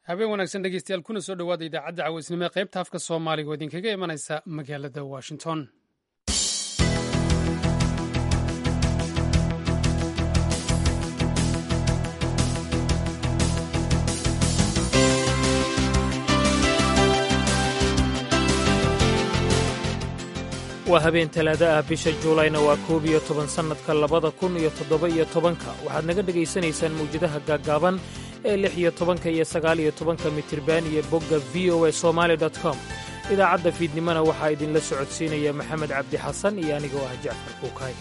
habeen wanaagsan dhegeystayaal kuna soo dhowaada idaacadda cawaysnimo ee qaybta afka soomaaliga oo idinkaga imanaysa magaalada washington waa habeen talaado ah bisha juulayna waa koob iyo toban sannadka labada kun iyo toddoba iyo tobanka waxaad naga dhegaysanaysaan mawjadaha gaaggaaban ee lix iyo tobanka iyo sagaal iyo tobanka mitirban iyo bogga v o a somaali com idaacadda fiidnimona waxaa idinla socodsiinaya maxamed cabdi xasan iyo anigoo ah jacfar kuukay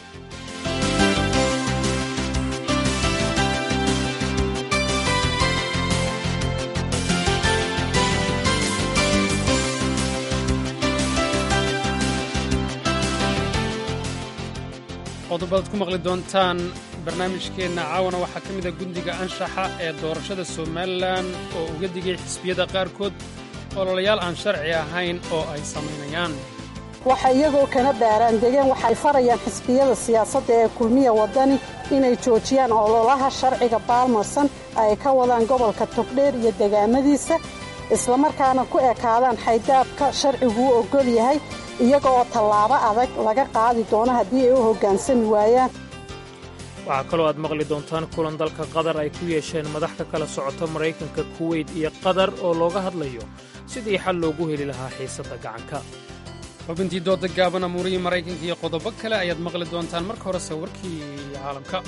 qodobadaad ku maqli doontaan barnaamijkeenna caawana waxaa ka mida gundiga anshaxa ee doorashada somalilan oo uga digay xisbiyada qaarkood ololayaal aan sharci ahayn oo ay samaynayaan waxa iyagoo kana baaraan degeen waxay farayaan xisbiyada siyaasadda ee kulmiya waddani inay joojiyaan ololaha sharciga baalmarsan ay ka wadaan gobolka togdheer iyo degaamadiisa islamarkaana ku ekaadaan xaydaabka sharciguu oggol yahay iyaga oo tallaabo adag laga qaadi doono haddii ay u hoggaansami waayaan waxaa kaloo aad maqli doontaan kulan dalka qatar ay ku yeesheen madax ka kala socota maraykanka kuweyt iyo qatar oo looga hadlayo sidii xal loogu heli lahaa xiisadda gacanka xubintii dooda gaaban amuurihii maraykanka iyo qodobo kale ayaad maqli doontaan marka horese warkii caalamka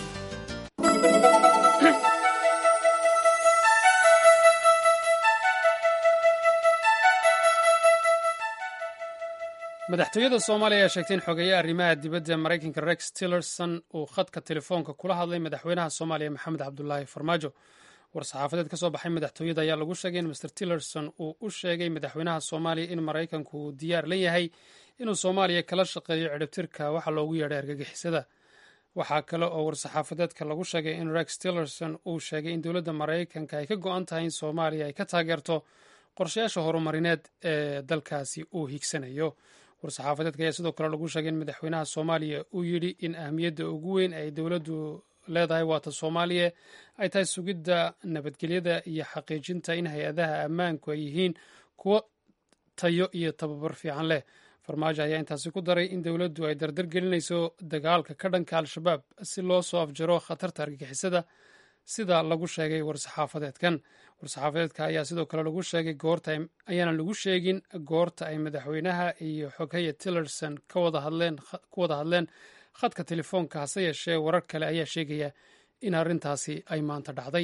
madaxtooyada soomaaliya ayaa sheegtay in xogeeye arrimaha dibadda maraykanka rex tillerson uu khadka telefoonka kula hadlay madaxweynaha soomaaliya maxamed cabdulaahi farmaajo war-saxaafadeed ka soo baxay madaxtooyada ayaa lagu sheegay in master tillerson uu u sheegay madaxweynaha soomaaliya in maraykanku uu diyaar la yahay inuu soomaaliya kala shaqeeyo cidhibtirka waxa loogu yeedhay argagixisada waxaa kale oo war-saxaafadeedka lagu sheegay in rex tillerson uu sheegay in dowladda maraykanka ay ka go-an tahay in soomaaliya ay ka taageerto qorshayaasha horumarineed ee dalkaasi uu higsanayo war-saxaafadeedka ayaa sidoo kale lagu sheegay in madaxweynaha soomaaliya uu yidhi in ahmiyadda ugu weyn ay dowladdu leedahay waata soomaaliya ay tahay sugidda nabadgelyada iyo xaqiijinta in hay-adaha ammaanku ay yihiin kuwo tayo iyo tababar fiican leh farmaajo ayaa intaasi ku daray in dowladdu ay dardar gelinayso dagaalka ka dhanka al-shabaab si loo soo afjaro khatarta argagixisada sida lagu sheegay war-saxaafadeedkan war-saxaafadeedka ayaa sidoo kale lagu sheegay goorta ayaana lagu sheegin goorta ay madaxweynaha iyo xoghaye tillerson ku wada hadleen khadka telefoonka hase yeeshee warar kale ayaa sheegaya in arrintaasi ay maanta dhacday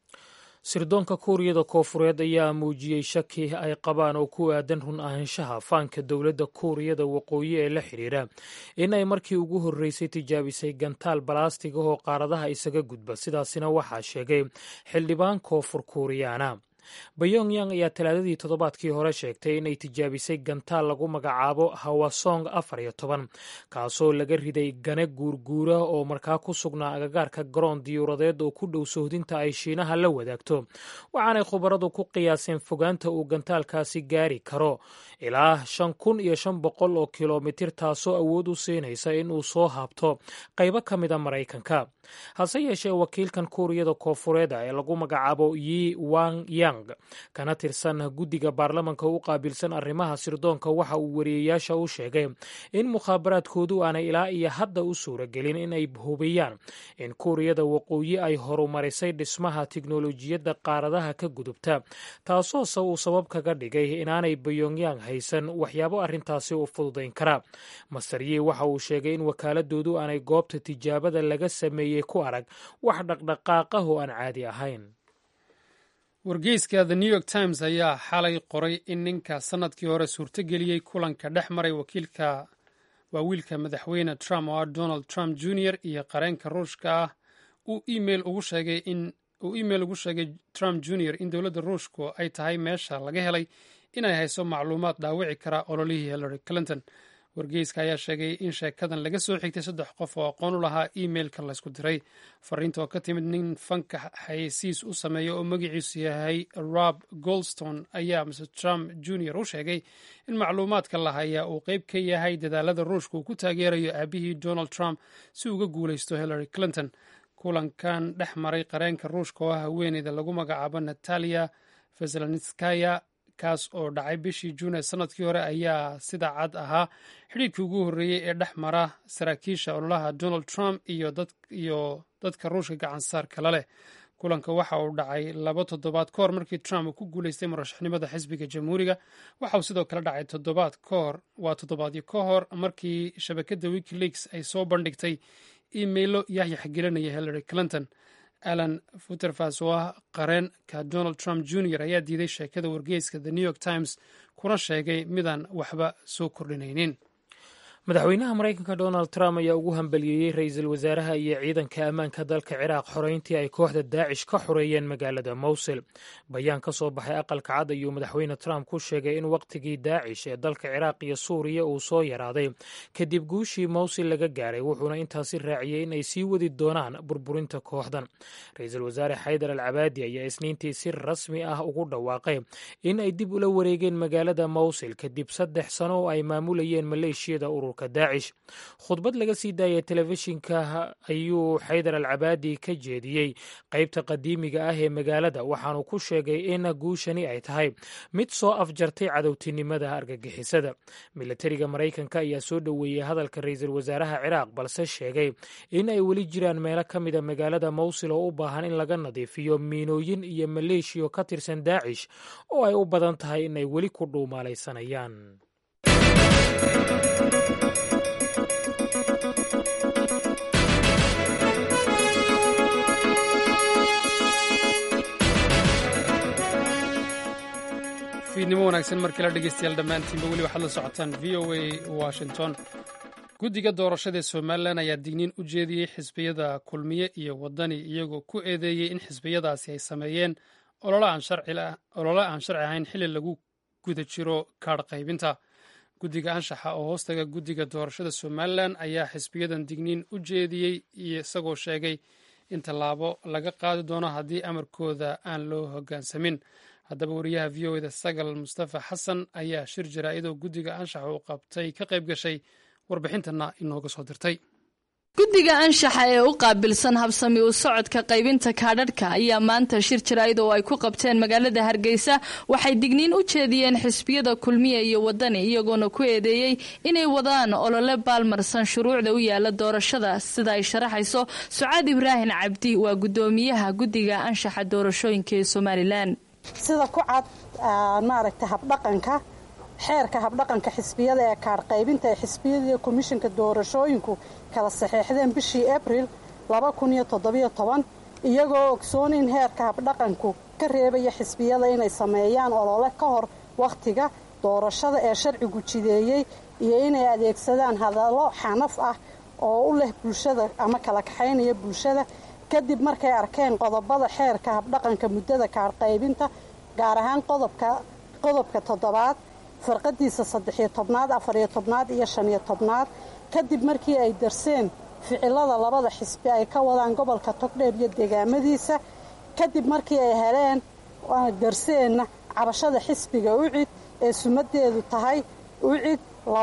sirdoonka kuuriyada koofureed ayaa muujiyey shaki ay qabaan oo ku aadan run ahaanshaha faanka dowladda kuuriyada waqooyi ee la xidhiira in ay markii ugu horreysay tijaabisay gantaal balaastig ahoo qaaradaha isaga gudba sidaasina waxaa sheegay xildhibaan koonfur kuuriyaana bayongyang ayaa talaadadii toddobaadkii hore sheegtay inay tijaabisay gantaal lagu magacaabo hawasong afar iyo toban kaasoo laga riday gane guurguura oo markaa ku sugnaa agagaarka garoon diyuuradeed oo ku dhow sohdinta ay shiinaha la wadaagto waxaanay khubaradu ku qiyaaseen fogaanta uu gantaalkaasi gaari karo ilaa shan kun iyo shan boqol oo kilomitir taasoo awood u siinaysa inuu soo haabto qaybo ka mida maraykanka hase yeeshee wakiilkan kuuriyada koofureeda ee lagu magacaabo yi wang yang kana tirsan guddiga baarlamanka u qaabilsan arrimaha sirdoonka waxa uu wariyeyaasha u sheegay in mukhaabaraadkoodu aanay ilaa iyo hadda u suuragelin in ay hubiyaan in kuuriyada waqooyi ay horumarisay dhismaha tiknolojiyadda qaaradaha ka gudubta taasoose uu sabab kaga dhigay inaanay bayongyang haysan waxyaabo arrintaasi u fududayn kara master yi waxa uu sheegay in wakaaladoodu aanay goobta tijaabada laga sameeyey ku arag wax dhaqdhaqaaqah oo aan caadi ahayn wargeyska the new york times ayaa xalay qoray in ninka sannadkii hore suurtogeliyey kulanka dhex maray wakiilka waa wiilka madaxweyne trump oo ah donald trump junior iyo qareenka ruushka ah uu email ugu sheegay in uu email ugu sheegay trump junior in dowladda ruushku ay tahay meesha laga helay inay hayso macluumaad dhaawici kara ololihii hillary clinton wargeyska ayaa sheegay in sheekadan laga soo xigtay saddex qof oo aqoon u lahaa emailka laysku diray fariinta oo ka timid nin fanka xayeysiis u sameeya oo magaciisu yahay rob goldstone ayaa mr trump junior u sheegay in macluumaadka la hayaa uu qeyb ka yahay dadaalada ruushka uu ku taageerayo aabihii donald trump si uga guulaysto hillary clinton kulankan dhex maray qareenka ruushka oo ah haweeneyda lagu magacaabo natalia veselanskaya kaas oo dhacay bishii juun ee sanadkii hore ayaa sida cad ahaa xidhiirkii ugu horreeyey ee dhex mara saraakiisha ololaha donald trump iyo dadka ruushka gacansaar kala leh kulanka waxa uu dhacay laba toddobaad ka hor markii trump uu ku guuleystay murashaxnimada xisbiga jamhuuriga waxa uu sidoo kale dhacay toddobaad kahor waa toddobaadyo ka hor markii shabakadda wikileaks ay soo bandhigtay imailo yaxyax gelinaya hillary clinton alan futerfas oo ah qareenka donald trump jr ayaa diiday sheekada wargeyska the new york times kuna sheegay midaan waxba soo kordhinaynin madaxweynaha maraykanka donald trump ayaa ugu hambaliyeeyey ra-iisul wasaaraha iyo ciidanka ammaanka dalka ciraaq xoreyntii ay kooxda daacish ka xoreeyeen magaalada mowsil bayaan ka soo baxay aqalka cad ayuu madaxweyne trump ku sheegay in wakhtigii daacish ee dalka ciraaq iyo suuriya uu soo yaraaday kadib guushii mowsil laga gaaray wuxuuna intaasi raaciyey in ay sii wadi doonaan burburinta kooxdan ra-iisul wasaare xaydar al cabaadi ayaa isniintii si rasmi ah ugu dhawaaqay in ay dib ula wareegeen magaalada mowsil kadib saddex sano oo ay maamulayeen maleeshiyada urur daacish khudbad laga sii daayay telefishinka ayuu xaydar al cabaadi ka jeediyey qeybta qadiimiga ah ee magaalada waxaanu ku sheegay in guushani ay tahay mid soo afjartay cadowtinimada argagixisada milatariga maraykanka ayaa soo dhoweeyey hadalka ra-iisul wasaaraha ciraaq balse sheegay in ay weli jiraan meelo ka mida magaalada mowsil oo u baahan in laga nadiifiyo miinooyin iyo maleeshiyo ka tirsan daacish oo ay u badan tahay inay weli ku dhuumaalaysanayaan fiidnimo wanaagsan markii la dhegeystayaal dhammaantiinba weli waxaad la socotaan v o a washington guddiga doorashada ee somalilan ayaa digniin u jeediyey xisbiyada kulmiye iyo wadani iyagoo ku eedeeyey in xisbiyadaasi ay sameeyeen olole aan sharci ahayn xili lagu guda jiro kaadh qaybinta guddiga anshaxa oo hoostaga guddiga doorashada somalilan ayaa xisbiyadan digniin u jeediyey isagoo sheegay in tallaabo laga qaadi doono haddii amarkooda aan loo hoggaansamin haddaba wariyaha v o eda sagal mustafa xasan ayaa shir jaraa'idoo guddiga anshaxa uu qabtay ka qayb gashay warbixintana inooga soo dirtay guddiga anshaxa ee u qaabilsan habsami u socodka qaybinta kaadhadhka ayaa maanta shir jaraa'id oo ay ku qabteen magaalada hargeysa waxay digniin u jeediyeen xisbiyada kulmiya iyo wadani iyagoona ku eedeeyey inay wadaan olole baalmarsan shuruucda u yaala doorashada sida ay sharaxayso sucaad ibraahin cabdi waa guddoomiyaha guddiga anshaxa doorashooyinka ee somalilan sida ku cad maaragta habdhaqanka xeerka habdhaqanka xisbiyada ee kaadh qaybinta ee xisbiyada iyo komishinka doorashooyinku kala saxeexdeen bishii abril iyagoo ogsoon in heerka habdhaqanku ka reebaya xisbiyada inay sameeyaan olole ka hor wakhtiga doorashada ee sharcigu jideeyey iyo inay adeegsadaan hadallo xanaf ah oo u leh bulshada ama kala kaxaynaya bulshada kadib markay arkeen qodobada xeerka habdhaqanka muddada kaadh qaybinta gaar ahaan qodobka toddobaad farqadiisa saddexiyo tobnaad afariyo tobnaad iyo shaniyo tobnaad kadib markii ay darseen ficilada labada xisbi ay ka wadaan gobolka togdheer iyo deegaamadiisa kadib markii ay heleen darseenna cabashada xisbiga ucid ee sumadeedu tahay ucid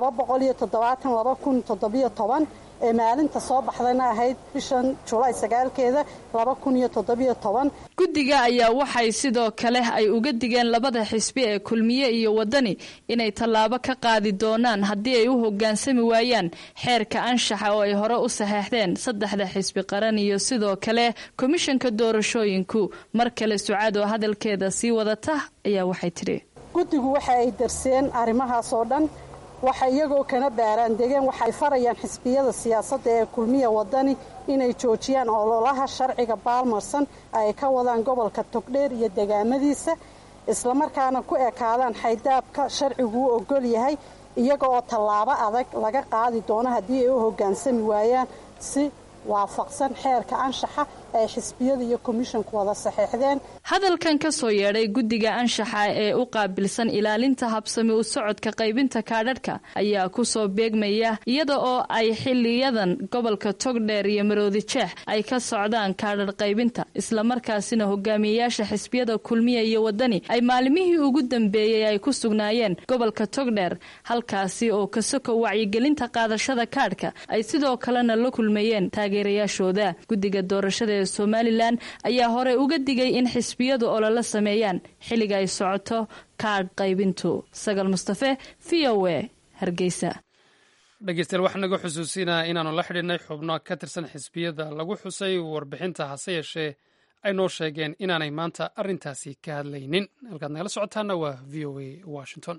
ee maalinta soo baxdayna ahayd bishan julaay sagaalkeeda guddiga ayaa waxay sidoo kale ay uga digeen labada xisbi ee kulmiye iyo wadani inay tallaabo ka qaadi doonaan haddii ay u hoggaansami waayaan xeerka anshaxa oo ay hore u saxeexdeen saddexda xisbi qaran iyo sidoo kale komishanka doorashooyinku mar kale sucaad oo hadalkeeda sii wadata ayaa waxay tidhi guddigu waxa ay darseen arrimahaas oo dhan waxa iyagoo kana baaraan degeen waxay farayaan xisbiyada siyaasadda ee kulmiya wadani inay joojiyaan ololaha sharciga baalmarsan ay ka wadaan gobolka togdheer iyo degaamadiisa islamarkaana ku ekaadaan xaydaabka sharcigu u ogol yahay iyaga oo tallaabo adag laga qaadi doono haddii ay u hoggaansami waayaan si waafaqsan xeerka anshaxa ay xisbiyada iyo komishinku wada saxeexdeen hadalkan ka soo yeedhay guddiga anshaxa ee u qaabilsan ilaalinta habsami u socodka qaybinta kaadhadhka ayaa ku soo beegmaya iyada oo ay xiliyadan gobolka togdheer iyo maroodi jeex ay ka socdaan kaadhadh qaybinta islamarkaasina hogaamiyeyaasha xisbiyada kulmiya iyo wadani ay maalimihii ugu dambeeyey ay ku sugnaayeen gobolka togdheer halkaasi oo kasoko wacyigelinta qaadashada kaadhka ay sidoo kalena la kulmayeen taageerayaashooda guddiga doorashada ee somalilan ayaa hore uga digay in xisbiyadu olole sameeyaan xilliga ay socoto kaadh qaybintu sagal mustafe v o a hargeysa dhegeystayaal waxaa naga xusuusinaa inaanu la xidhiidhnay xubno ka tirsan xisbiyada lagu xusay warbixinta hase yeeshee ay noo sheegeen inaanay maanta arrintaasi ka hadlaynin halkaad nagala socotaana waa v o a washington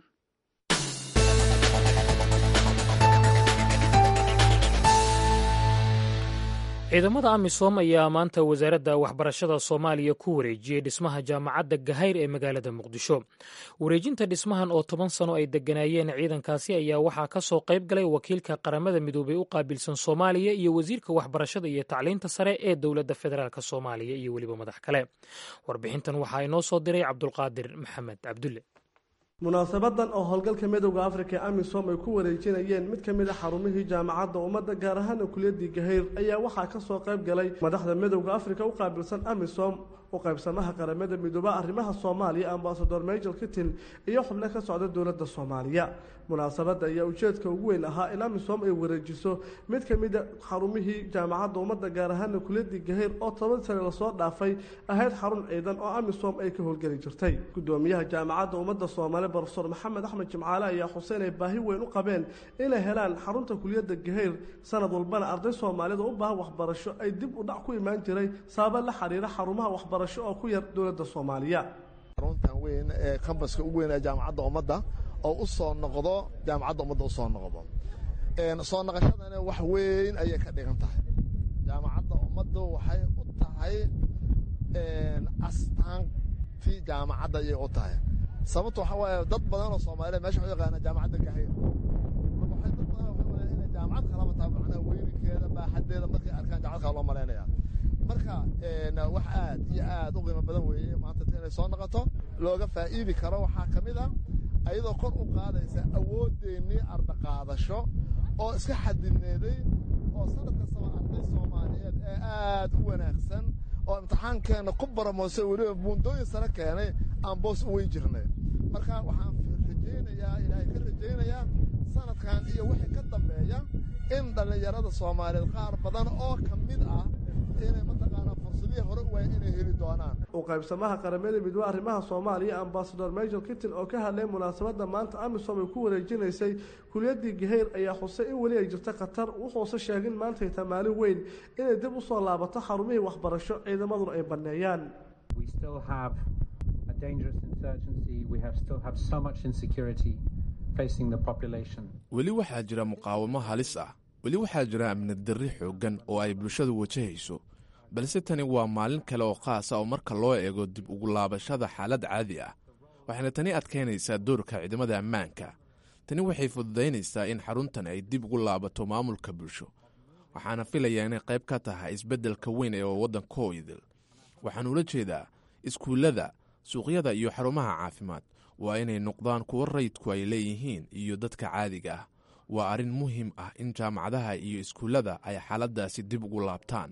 ciidamada amisom ayaa maanta wasaaradda waxbarashada soomaaliya ku wareejiyey dhismaha jaamacadda gahayr ee magaalada muqdisho wareejinta dhismahan oo toban sano ay degganaayeen ciidankaasi ayaa waxaa ka soo qayb galay wakiilka qaramada midoobey u qaabilsan soomaaliya iyo wasiirka waxbarashada iyo tacliinta sare ee dowladda federaalk soomaaliya iyo weliba madax kale warbixintan waxaa inoo soo diray cabdulqaadir maxamed cabdulle munaasabadan oo howlgalka midowda afrika ee amisom ay ku wareejinayeen mid ka mid a xarumihii jaamacadda ummadda gaar ahaana kuliyadii gahayr ayaa waxaa ka soo qayb galay madaxda midowda afrika u qaabilsan amisom u qaybsamaha qaramada midooba arrimaha soomaaliya ambasador major kitin iyo xubno ka socda dowladda soomaaliya munaasabadda ayaa ujeedka ugu weyn ahaa in amisom ay wareejiso mid ka mid a xarumihii jaamacadda ummadda gaar ahaana kuliyadii gahayr oo toban sane lasoo dhaafay ahayd xarun ciidan oo amisom ay ka howlgeli jirtay gudoomiyaha jaamacadda ummadda soomaaliya brofesor maxamed axmed jimcaale ayaa xuseen ay baahi weyn u qabeen inay helaan xarunta kuliyadda gahayr sanad walbana arday soomaalida u baahan waxbarasho ay dib u dhac ku imaan jiray sababa la xiriira xarumaha waxbarasho oo ku yar dowladda soomaaliya xaruntan weyn ee kambaska ugu weyn ee jaamacadda ummadda oo u soo noqdo jaamacadda ummadda u soo noqdo soo noqoshadana wax weyn ayay ka dhigan tahay jaamacadda ummaddu waxay u tahay astaantii jaamacadda ayay u tahay sababto waxaa waaye dad badan oo soomaaliya mesha waxu yaqaana jaamacadda gahayr marka waxay dad badan waxay malayaan inay jaamacad kalaba tahay macnaha weyninkeeda baaxaddeeda markay arkaan jaamacad kala loo malaynaya marka wax aad iyo aad u qiimo badan weeye maanta inay soo noqoto looga faa'iidi karo waxaa ka mid a ayadoo kor u qaadaysa awoodeennii ardaqaadasho oo iska xadidneeday oo sanad kastaba arday soomaaliyeed ee aad u wanaagsan oo imtixaankeenna ku baramoose weliba buundooyin sare keenay aan boos u weyn jirnay marka waxaan rajaynayaa ilaahay ka rajaynayaa sanadkan iyo wixii ka dambeeya in dhallinyarada soomaaliyeed qaar badan oo ka mid ah inay mataqaanaa fursadihii hore u waaya inay heli doonaan u qaybsamaha qaramada midoobe arrimaha soomaaliya ambasador major kitin oo ka hadlay munaasabadda maanta amisom ay ku wareejinaysay kuliyadii gahayr ayaa xusay in weli ay jirto khatar wuxuuse sheegin maantay tamaalin weyn inay dib u soo laabato xarumihii waxbarasho ciidamaduna ay banneeyaan weli waxaa jira muqaawamo halis ah weli waxaa jira amni darri xooggan oo ay bulshadu wajahayso balse tani waa maalin kale oo khaasa oo marka loo eego dib ugu laabashada xaalad caadi ah waxayna tani adkaynaysaa doorka ciidamada ammaanka tani waxay fududaynaysaa in xaruntan ay dib ugu laabato maamulka bulsho waxaana filayaa inay qayb ka tahay isbeddelka weyn ee waddankoo idil waxaan ula jeedaa iskuullada suuqyada iyo xarumaha caafimaad waa inay noqdaan kuwo rayidku ay leeyihiin iyo dadka caadiga ah waa arrin muhiim ah in jaamacadaha iyo iskuullada ay xaaladdaasi dib ugu laabtaan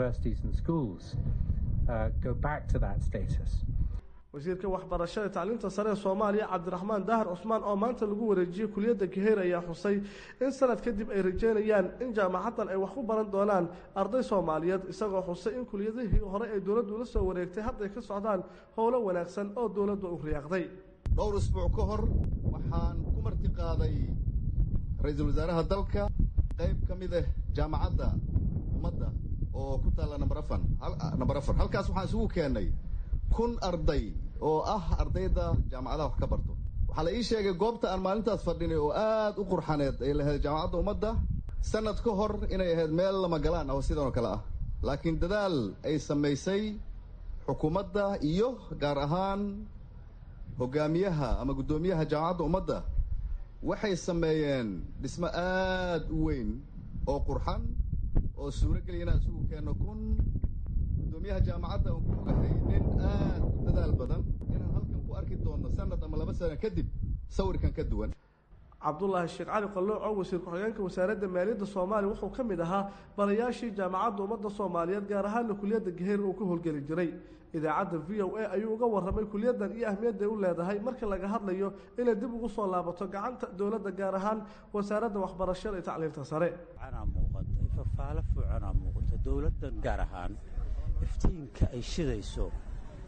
wasiirka waxbarashada tacliinta sare ee soomaaliya cabdiraxmaan daahir cusmaan oo maanta lagu wareejiyey kuliyadda gaheyr ayaa xusay in sanad kadib ay rajeynayaan in jaamacaddan ay wax ku baran doonaan arday soomaaliyeed isagoo xusay in kuliyadihii hore ay dowladdu la soo wareegtay hadday ka socdaan howlo wanaagsan oo dowladda u riyaaqday dhowr isbuuc ka hor waxaan ku marti qaaday ra-iisul wasaaraha dalka qayb ka mid ah jaamacadda ummadda oo ku taalla namber afan namber afar halkaas waxaan isugu keennay kun arday oo ah ardayda jaamacadaha wax ka barto waxaa la ii sheegay goobta aan maalintaas fadhinay oo aad u qurxaneed ay lahayd jaamacadda ummadda sanad ka hor inay ahayd meel lama galaan ah oo sidan oo kale ah laakiin dadaal ay samaysay xukuumadda iyo gaar ahaan hogaamiyaha ama guddoomiyaha jaamacadda ummadda waxay sameeyeen dhismo aad u weyn oo qurxan oo suuro geliya inaan isugu keenno kun guddoomiyaha jaamacadda aan ku ogahay nin aad u dadaal badan inaan halkan ku arki doonno sanad ama laba sano kadib sawirkan ka duwan cabdulaahi sheekh cali qallooco wasiir ku-xigeenka wasaaradda maaliyadda soomaaliya wuxuu ka mid ahaa barayaashii jaamacadda ummadda soomaaliyeed gaar ahaana kuliyadda gaheyr uu ka howlgeli jiray idaacadda v o a ayuu uga warramay kuliyaddan iyo ahmiyadday u leedahay marka laga hadlayo inay dib ugu soo laabato gacanta dowladda gaar ahaan wasaaradda waxbarashada iyo tacliinta sare muuqata fafaalo fuucanaa muuqata dowladdan gaar ahaan iftiinka ay shidayso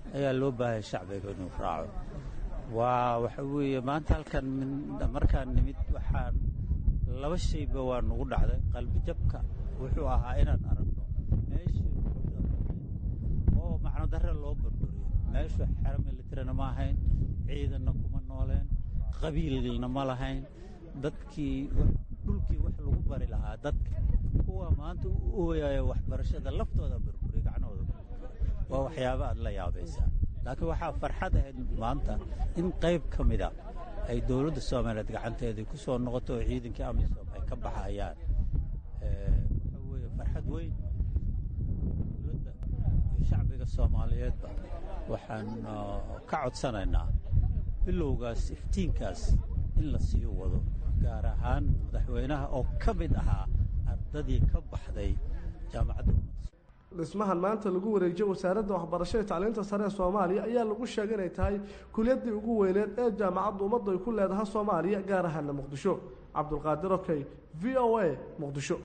ayaa loo baahaya shacbiga inuu raaco waa waxa weeye maanta halkan markaan nimid waxaan laba shayba waa nagu dhacday qalbijabka wuxuu ahaa inaan aragno meeshii oo macno darre loo burburiyo meeshu xero militarina ma ahayn ciidanna kuma nooleen qabiilna ma lahayn dadkii dhulkii wax lagu bari lahaa dadka kuwa maanta u ooyaya waxbarashada laftooda burburiy gacnahooda waa waxyaaba aad la yaabaysaa laakiin waxaa farxad ahayd maanta in qayb ka mida ay dowladda soomaaliyeed gacanteedii ku soo noqoto oo ciidankii amisom ay ka baxayaan waxa weeye farxad weyn dowladda iyo shacbiga soomaaliyeedba waxaan ka codsanaynaa bilowgaas iftiinkaas in la sii wado gaar ahaan madaxweynaha oo ka mid ahaa ardadii ka baxday jaamacadda dhismahan maanta lagu wareejiyo wasaaradda waxbarashada tacliinta sare ee soomaaliya ayaa lagu sheegay inay tahay kuliyaddii ugu weyneed ee jaamacadda ummaddu ay ku leedahay soomaaliya gaar ahaana muqdisho cabdulqaadir okey v o a muqdisho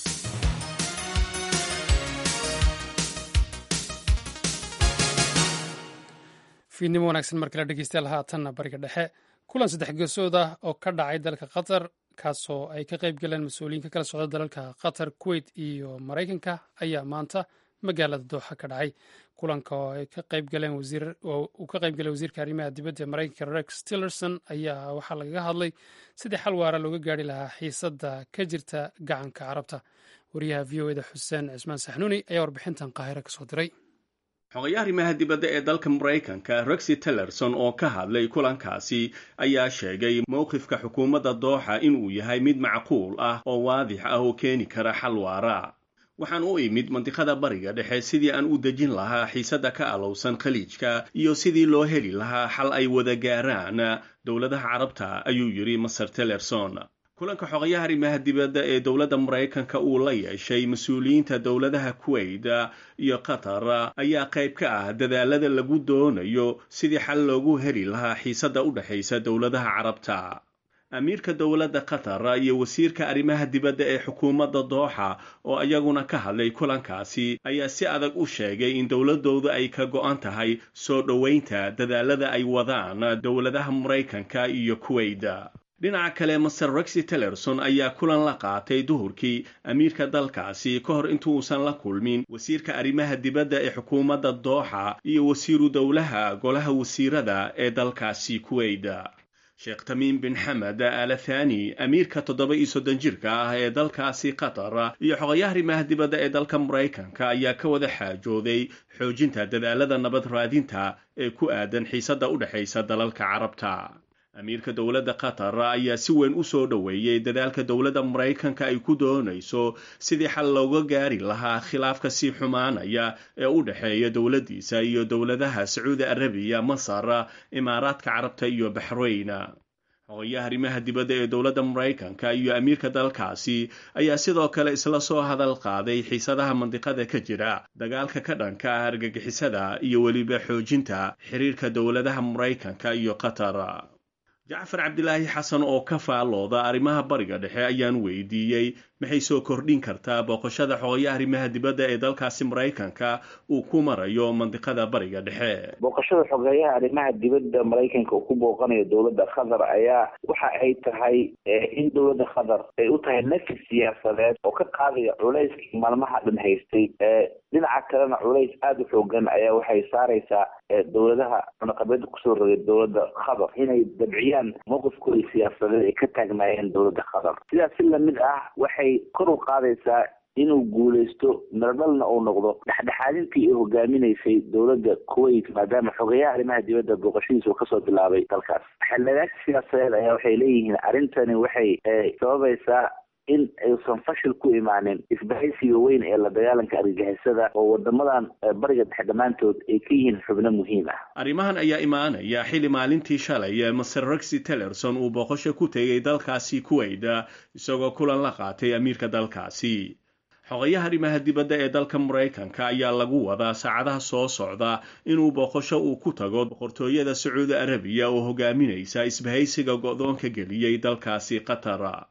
fiidnimo wanaagsan mar kale dhegeystayaal haatanna bariga dhexe kulan saddex geesood ah oo ka dhacay dalka qatar kaasoo ay ka qayb galeen mas-uuliyiin ka kala socda dalalka qatar kuwait iyo maraykanka ayaa maanta magaalada dooxa ka dhacay kulanka oo ay ka qayb galeen uu ka qayb galay wasiirka arrimaha dibadda ee maraykanka rex tillerson ayaa waxaa lagaga hadlay sidii xal waara looga gaari lahaa xiisadda ka jirta gacanka carabta wariyaha v o eda xuseen cismaan saxnuuni ayaa warbixintan qaahiro kasoo diray xogayaha arrimaha dibadda ee dalka maraykanka rexi tillerson oo ka hadlay kulankaasi ayaa sheegay mowqifka xukuumadda dooxa inuu yahay mid macquul ah oo waadix ah oo keeni kara xal waara waxaan u imid mandiqada bariga dhexe sidii aan u dejin lahaa xiisadda ka alowsan khaliijka iyo sidii loo heli lahaa xal ay wada gaaraan dowladaha carabta ayuu yidhi maser tillerson kulanka xogayaha arrimaha dibadda ee dowladda maraykanka uu la yeeshay mas-uuliyiinta dowladaha kuwait iyo qatar ayaa qayb ka ah dadaalada lagu doonayo sidii xal loogu heli lahaa xiisadda u dhexaysa dowladaha carabta amiirka dowladda qatar iyo wasiirka arrimaha dibadda ee xukuumadda dooxa oo iyaguna ka hadlay kulankaasi ayaa si adag u sheegay in dowladoodu ay ka go-an tahay soo dhoweynta dadaalada ay wadaan dowladaha maraykanka iyo kuwait dhinaca kale maser rexi tillerson ayaa kulan la qaatay duhurkii amiirka dalkaasi ka hor intuusan la kulmin wasiirka arrimaha dibadda ee xukuumadda dooxa iyo wasiiru dowlaha golaha wasiirada ee dalkaasi kuwait sheekh tamiim bin xamed alathani amiirka toddoba iyo soddon jirka ah ee dalkaasi qatar iyo xogayaha arrimaha dibadda ee dalka maraykanka ayaa ka wada xaajooday xoojinta dadaalada nabad raadinta ee ku aadan xiisadda u dhexaysa dalalka carabta amiirka dowladda qatar ayaa si weyn u soo dhoweeyey dadaalka dowladda maraykanka ay ku doonayso sidii xal looga gaari lahaa khilaafka sii xumaanaya ee u dhexeeya dowladdiisa iyo dowladaha sacuudi arabiya masar imaaraadka carabta iyo baxrayn xogayaha arrimaha dibadda ee dowladda maraykanka iyo amiirka dalkaasi ayaa sidoo kale isla soo hadal qaaday xiisadaha mandiqada ka jira dagaalka ka dhanka ah argagixisada iyo weliba xoojinta xiriirka dowladaha maraykanka iyo qatar jacfar cabdilaahi xasan oo ka faallooda arrimaha bariga dhexe ayaan weydiiyey maxay soo kordhin kartaa booqashada xogayaha arrimaha dibadda ee dalkaasi maraykanka uu ku marayo mandiqada bariga dhexe booqashada xogeeyaha arrimaha dibadda maraykanka uu ku booqanayo dowladda qatar ayaa waxa ay tahay in dowladda qatar ay u tahay nafis siyaasadeed oo ka qaadaya culayskii maalmaha dhan haystay dhinaca kalena culays aada u xoogan ayaa waxay saaraysaa dowladaha cunaqabeeda kusoo rogay dowladda qatar inay dabciyaan mowqifkooda siyaasadeed ay ka taagnaayeen dowladda qatar sidaas si lamid ah waxay kor u qaadaysaa inuu guulaysto miradhalna uu noqdo dhexdhexaadintii ay hogaaminaysay dowladda kuwait maadaama xogeyaha arrimaha dibadda booqashadiisa uu kasoo bilaabay dalkaas xildhibaanka siyaasadeed ayaa waxay leeyihiin arrintani waxay sababaysaa in aysan fashil ku imaanin isbahaysiga weyn ee la dagaalanka argagixisada oo wadamadan bariga dhexe dhammaantood ay ka yihiin xubno muhiim ah arrimahan ayaa imaanaya xili maalintii shalay ee maser rexi tillerson uu booqasho ku tegay dalkaasi kuwait isagoo kulan la qaatay amiirka dalkaasi xogayaha arrimaha dibadda ee dalka maraykanka ayaa lagu wadaa saacadaha soo socda inuu booqasho uu ku tago boqortooyada sacuudi arabiya oo hogaaminaysa isbahaysiga go-doonka geliyey dalkaasi qatar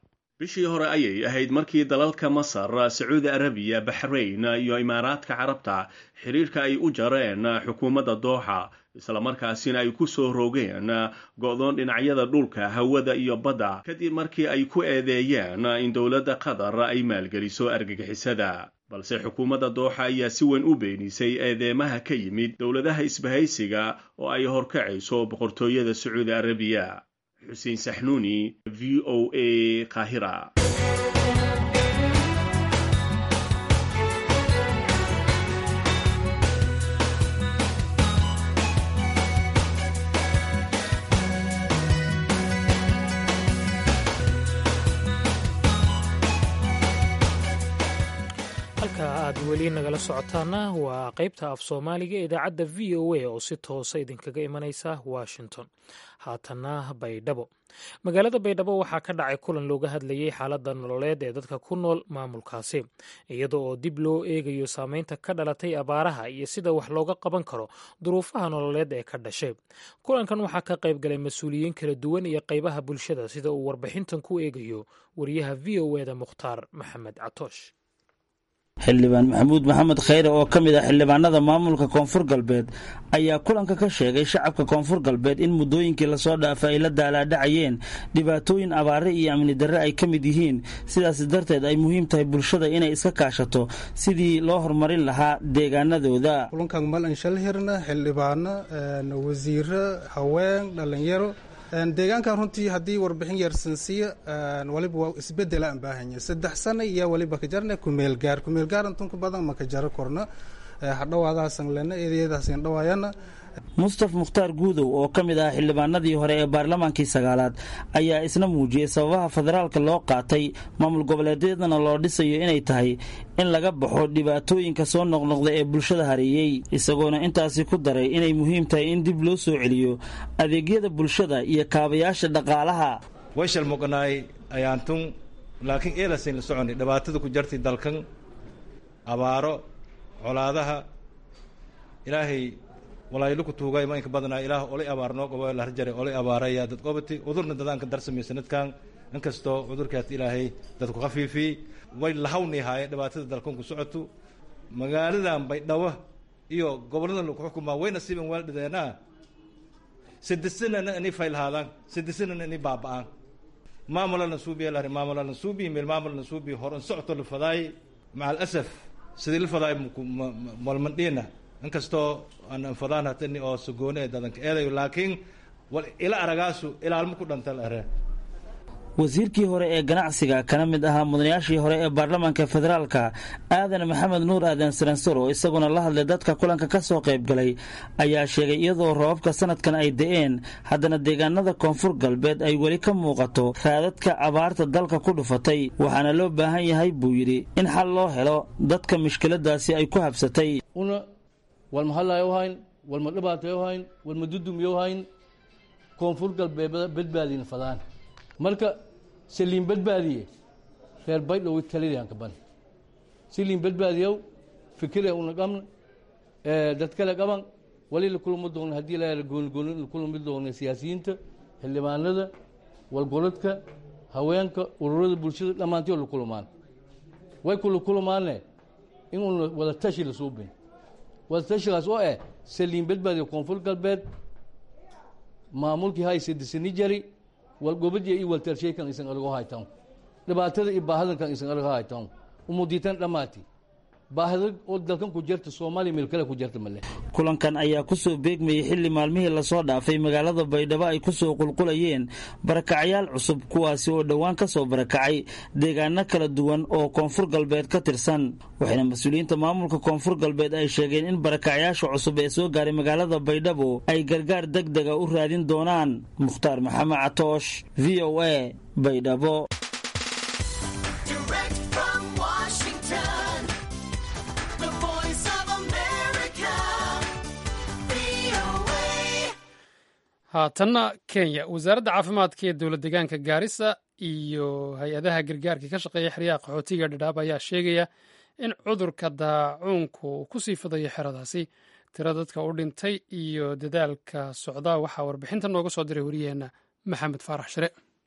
bishii hore ayay ahayd markii dalalka masar sacuudi arabiya baxrayn iyo imaaraadka carabta xiriirka ay u jareen xukuumadda dooxa islamarkaasina ay ku soo rogeen go-doon dhinacyada dhulka hawada iyo badda kadib markii ay ku eedeeyeen in dowladda qatar ay maalgeliso argagixisada balse xukuumadda dooxa ayaa si weyn u beenisay eedeemaha ka yimid dowladaha isbahaysiga oo ay horkacayso boqortooyada sacuudi arabiya xuseen saxnuuni v o a qaahira halka aad weli nagala socotaana waa qaybta af soomaaliga ee idaacadda v o a oo si toosa idinkaga imanaysa washington haatanna baydhabo magaalada baydhabo waxaa ka dhacay kulan looga hadlayey xaaladda nololeed ee dadka ku nool maamulkaasi iyada oo dib loo eegayo saameynta ka dhalatay abaaraha iyo sida wax looga qaban karo duruufaha nololeed ee ka dhashay kulankan waxaa ka qayb galay mas-uuliyiin kala duwan iyo qaybaha bulshada sida uu warbixintan ku eegayo wariyaha v o eda mukhtaar maxamed catoosh xildhibaan maxamuud maxamed khayre oo ka mid ah xildhibaanada maamulka koonfur galbeed ayaa kulanka ka sheegay shacabka koonfur galbeed in muddooyinkii lasoo dhaafay ay la daalaadhacayeen dhibaatooyin abaare iyo amni darre ay ka mid yihiin sidaas darteed ay muhiim tahay bulshada inay iska kaashato sidii loo horumarin lahaa deegaanadooda kulankan malan shalhirna xildhibaano wasiiro haween dhallinyaro deegaankan runtii haddii warbixin yarsansiya waliba waa isbedela aan baahanya saddex sana iyo waliba ka jarna kumeelgaar kumeelgaar intunka badan ma ka jaro korna hadhawaadaasan lena eedayadaasan dhawaayana mustaf mukhtaar guudow oo ka mid ah xildhibaanadii hore ee baarlamaankii sagaalaad ayaa isna muujiyey sababaha federaalka loo qaatay maamul goboleedyadana loo dhisayo inay tahay in laga baxo dhibaatooyinka soo noqnoqda ee bulshada hareeyey isagoona intaasi ku daray inay muhiim tahay in dib loo soo celiyo adeegyada bulshada iyo kaabayaasha dhaqaalaha wayshal muqnaay ayaantun laakiin eelasayn la soconi dhibaatada ku jartay dalkan abaaro colaadaha ilaahay walaayiluku tuugay ma inka badnaa ilaah olay abaar noo qobo la harjare olay abaaraya dad qobati cudurna dadaanka darsamay sanadkan inkastoo cudurkaas ilaahay dadku khafiifiyey way lahawni haaye dhibaatada dalkan ku socoto magaaladan baydhabo iyo gobolladan lagu xukumaa way nasiiban waaldhideenaa sidisanana inay faylhaadaan sidisanana inay baaba'aan maamulana suubiya lahari maamulana suubiya meel maamulana suubiya horan socoto la fadaay maca alasaf sidii la fadaay malmandhiina inkastoo aan anfadaan hatani oo sagoone ee dadanka eedayo laakiin wal ila aragaasu ilaalmo ku dhantal are wasiirkii hore ee ganacsiga kana mid ahaa mudanayaashii hore ee baarlamaanka federaalka aadan maxamed nuur aadan saransor oo isaguna la hadlay dadka kulanka ka soo qayb galay ayaa sheegay iyadoo roobabka sanadkan ay da'een haddana deegaanada koonfur galbeed ay weli ka muuqato raadadka abaarta dalka ku dhufatay waxaana loo baahan yahay buu yidhi in xal loo helo dadka mushkiladaasi ay ku habsatay una walma hadlayo hayn walma dhibaatayo hayn walma dudumiyo hayn koonfur galbeed badbaadina fadaan marka saliin badbaadiye reer baydhow talidaan ban saliin badbaadiyow fikire una qabn dad kale qaban wali la kulma doona haddii la goonigooni la kulmi doona siyaasiyiinta xildhibaanada walgoladka haweenka ururada bulshada dhammaantii la kulmaan way kula kulmaane inuuna wada tashi la suubin wada tashigaas oo eh saliin badbaadiyo koonfur galbeed maamulkii haysadisani jari walgobadiya iyo waltalsheykan isan alago haytan dhibaatada iyo baahadankan isan alago haytan umudiitan dhammaati baahida oo dalkan ku jirta soomaaliya meel kale ku jirta male kulankan ayaa ku soo beegmayay xilli maalmihii lasoo dhaafay magaalada baydhabo ay ku soo qulqulayeen barakacyaal cusub kuwaasi oo dhowaan ka soo barakacay deegaano kala duwan oo koonfur galbeed ka tirsan waxayna mas-uuliyiinta maamulka koonfur galbeed ay sheegeen in barakacyaasha cusub ee soo gaaray magaalada baydhabo ay gargaar deg dega u raadin doonaan mukhtaar maxamed catoosh v o a baydhabo haatanna kenya wasaaradda caafimaadka ee dowlad deegaanka gaarisa iyo hay-adaha gargaarka ka shaqeeya xeryaha qaxootiga dhadhaab ayaa sheegaya in cudurka daacuunku uu ku sii fidayo xeradaasi tiro dadka u dhintay iyo dadaalka socda waxaa warbixinta nooga soo diray wariyaheenna maxamed faarax shire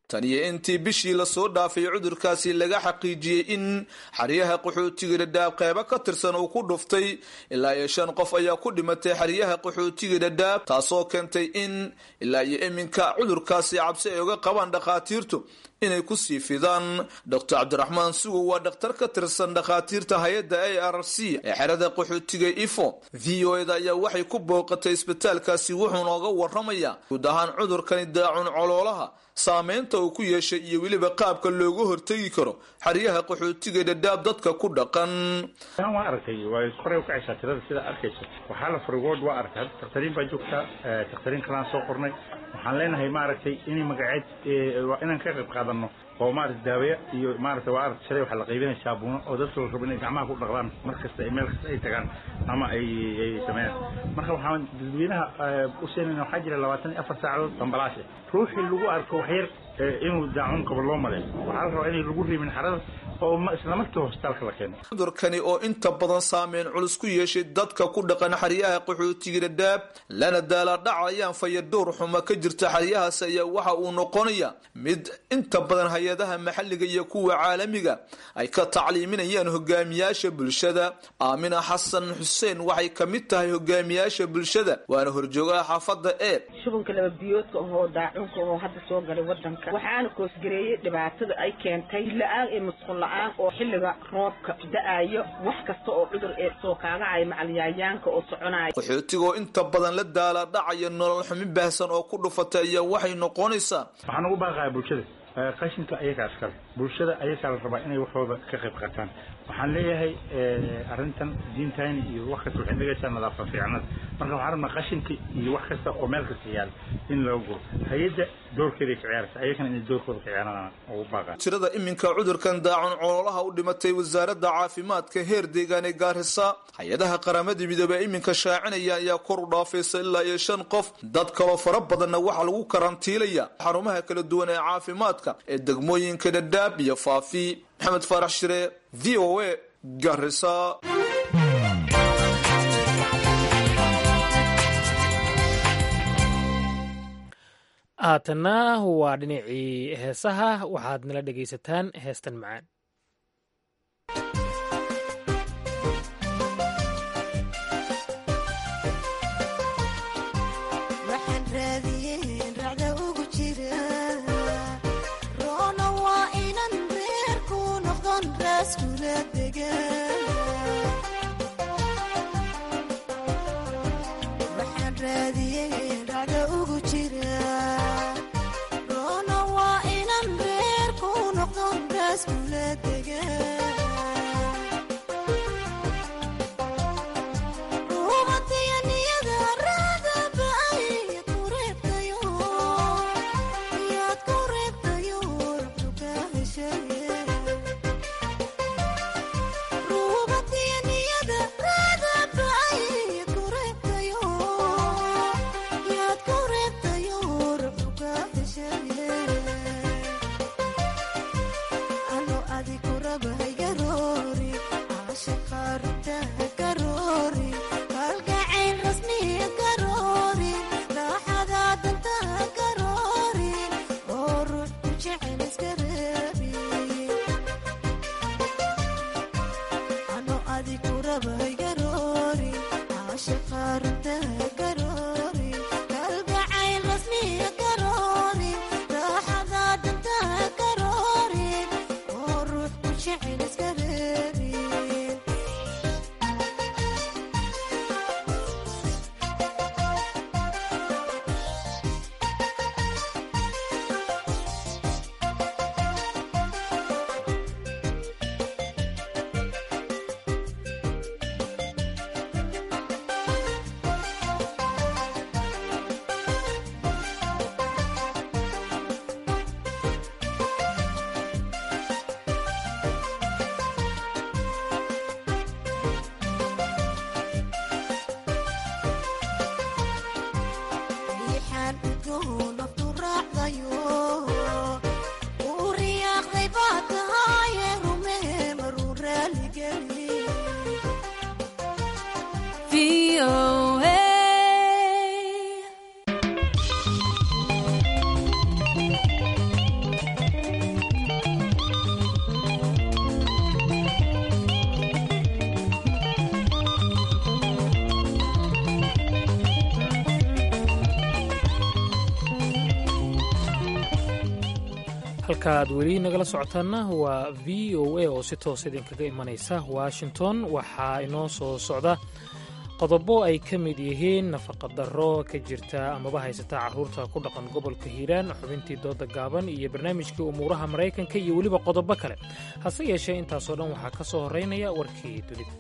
tan iyo intii bishii lasoo dhaafay cudurkaasi laga xaqiijiyey in xeryaha qaxootiga dhadhaab qeybo ka tirsan uu ku dhuftay ilaa iyo shan qof ayaa ku dhimatay xeryaha qaxootiga dhadhaab taasoo keentay in ilaa iyo iminka cudurkaasi cabsi ay uga qabaan dhakhaatiirtu inay ku sii fidaan doctor cabdiraxmaan sugow waa dhakhtar ka tirsan dhakhaatiirta hay-adda a r c ee xerada qaxootiga ifo v o eda ayaa waxay ku booqatay isbitaalkaasi wuxuu nooga waramayaa guud ahaan cudurkani daacun coloolaha saameynta uu ku yeeshay iyo weliba qaabka looga hortegi karo xeryaha qaxootiga dhadhaab dadka ku dhaqan waa aragtay waa koray u kacaysaa tirada sidaa arkayso waxaa la furay ward waa aragtay hadda dakhtariin baa joogtaa dakhtariin kalaan soo qornay waxaan leenahay maaragtay inay magaceed waa inaan ka qayb qaadano oo maarata daawaya iyo maarata waa aragtay shalay waxaa la qaybinaya saabuuno oo dadka la rabo inay gacmaha ku dhaqdaan mar kasta ay meel kasta ay tagaan ama ay ay sameeyaan marka waxaan dadweynaha u seenayna waxaa jira labaatan iyo afar saacadood bambalaashe ruuxii lagu arko waxyar inuu daacun qabo loo maleeyo waxaa la rabaa inay lagu riibin xarada oo isla markii hosbitaalka la keeno cudurkani oo inta badan saameyn culus ku yeeshay dadka ku dhaqan xeryaha qaxootiga dhadhaab lana daala dhacayaan fayadhowr xuma ka jirta xeryahaas ayaa waxa uu noqonaya mid inta badan hay-adaha maxalliga iyo kuwa caalamiga ay ka tacliiminayaan hogaamiyaasha bulshada aamina xasan xuseen waxay ka mid tahay hogaamiyaasha bulshada waana horjoogaha xaafadda ee shubanka laba biyoodka ahoo daacunka ahoo hadda soo galay wadanka waxaana koosgareeyey dhibaatada ay keentay la-aan iyo musqul la-aan oo xilliga roobka da-ayo wax kasta oo cudur ee soo kaagacaya macalyayaanka oo soconaya qaxootigoo inta badan la daala dhacaya nolol xumi baahsan oo ku dhufatay ayaa waxay noqonaysaa waxaan ugu baaqaya bulshada qashinka ayagaa iskale bulshada ayagaa la rabaa inay waxooda ka qayb qaataan waxaan leeyahay arrintan diintayni iyo wax kasta waxay dhegaysaa nadaafa fiicnada marka waxaan rabnaa qashinka iyo wax kasta oo meel kasta yaala in laga guro hay-adda doorkeeday ka ciyaaraysa ayagana inay doorkooda ka ciyaaraan ugu baaqaan tirada iminka cudurkan daacun coloolaha u dhimatay wasaaradda caafimaadka heer deegaan ee gaarisa hay-adaha qaramada midoobey iminka shaacinaya ayaa kor u dhaafaysa ilaa iyo shan qof dad kaloo fara badanna waxaa lagu karantiilaya xarumaha kala duwan ee caafimaadka ee degmooyinka dhadhaab iyo faafi maxamed faarax shire v o a garisa haatanna waa dhinacii heesaha waxaad nala dhegaysataan heestan macaan halkaaad weli nagala socotaanna waa v o a oo si toos idinkaga imanaysa washington waxaa inoo soo socda qodobo ay ka mid yihiin nafaqadarro ka jirta amaba haysata carruurta ku dhaqan gobolka hiiraan xubintii dooda gaaban iyo barnaamijkii umuuraha maraykanka iyo weliba qodobo kale hase yeeshee intaasoo dhan waxaa ka soo horraynaya warkii dunida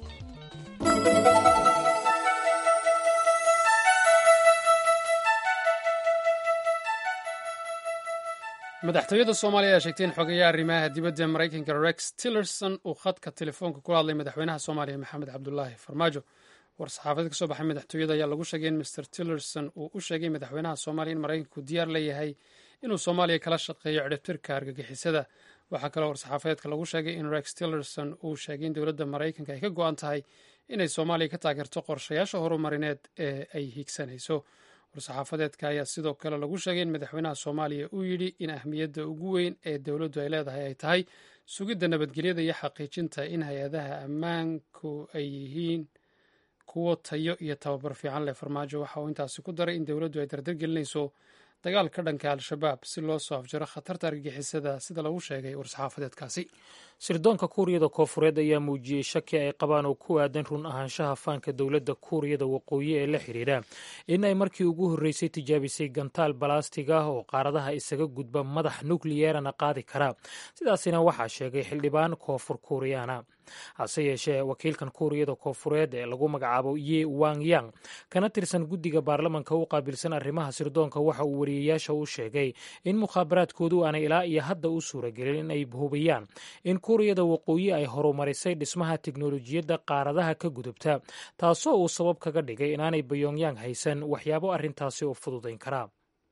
madaxtooyada soomaaliya ayaa sheegtay in xogeeyaha arrimaha dibadda maraykanka rex tillerson uu khadka telefoonka kula hadlay madaxweynaha soomaaliya maxamed cabdulaahi farmaajo war-saxaafadeed ka soo baxay madaxtooyada ayaa lagu sheegay in master tillerson uu u sheegay madaxweynaha soomaaliya in maraykanku diyaar leeyahay inuu soomaaliya kala shaqeeyo cidhibtirka argagixisada waxaa kaloo war-saxaafadeedka lagu sheegay in rex tillerson uu sheegay in dowladda maraykanka ay ka go-an tahay inay soomaaliya ka taageerto qorshayaasha horumarineed ee ay higsanayso war-saxaafadeedka ayaa sidoo kale lagu sheegay in madaxweynaha soomaaliya uu yidhi in ahmiyadda ugu weyn ee dowladdu ay leedahay ay tahay sugidda nabadgelyada iyo xaqiijinta in hay-adaha ammaanku ay yihiin kuwo tayo iyo tababar fiican leh farmaajo waxa uu intaasi ku daray in dowladdu ay dardargelinayso dagaal ka dhanka al-shabaab si loo soo afjaro khatarta argagixisada sida lagu sheegay war-saxaafadeedkaasi sirdoonka kuuriyada koofureed ayaa muujiyey shaki ay qabaan oo ku aadan run ahaanshaha faanka dowladda kuuriyada waqooyi ee la xidhiidha in ay markii ugu horreysay tijaabisay gantaal balastig ah oo qaaradaha isaga gudba madax nukliyeerana qaadi kara sidaasina waxaa sheegay xildhibaan koonfur kuuriyaana hase yeeshee wakiilkan kuuriyada koonfureed ee lagu magacaabo ye wang yang kana tirsan guddiga baarlamanka u qaabilsan arrimaha sirdoonka waxa uu wariyayaasha u sheegay in mukhaabaraadkoodu aanay ilaa iyo hadda u suuragelin in ay hubiyaan in kuuriyada waqooyi ay horumarisay dhismaha tiknolojiyadda qaaradaha ka gudubta taasoo uu sabab kaga dhigay inaanay bayongyang haysan waxyaabo arrintaasi u fududayn karaa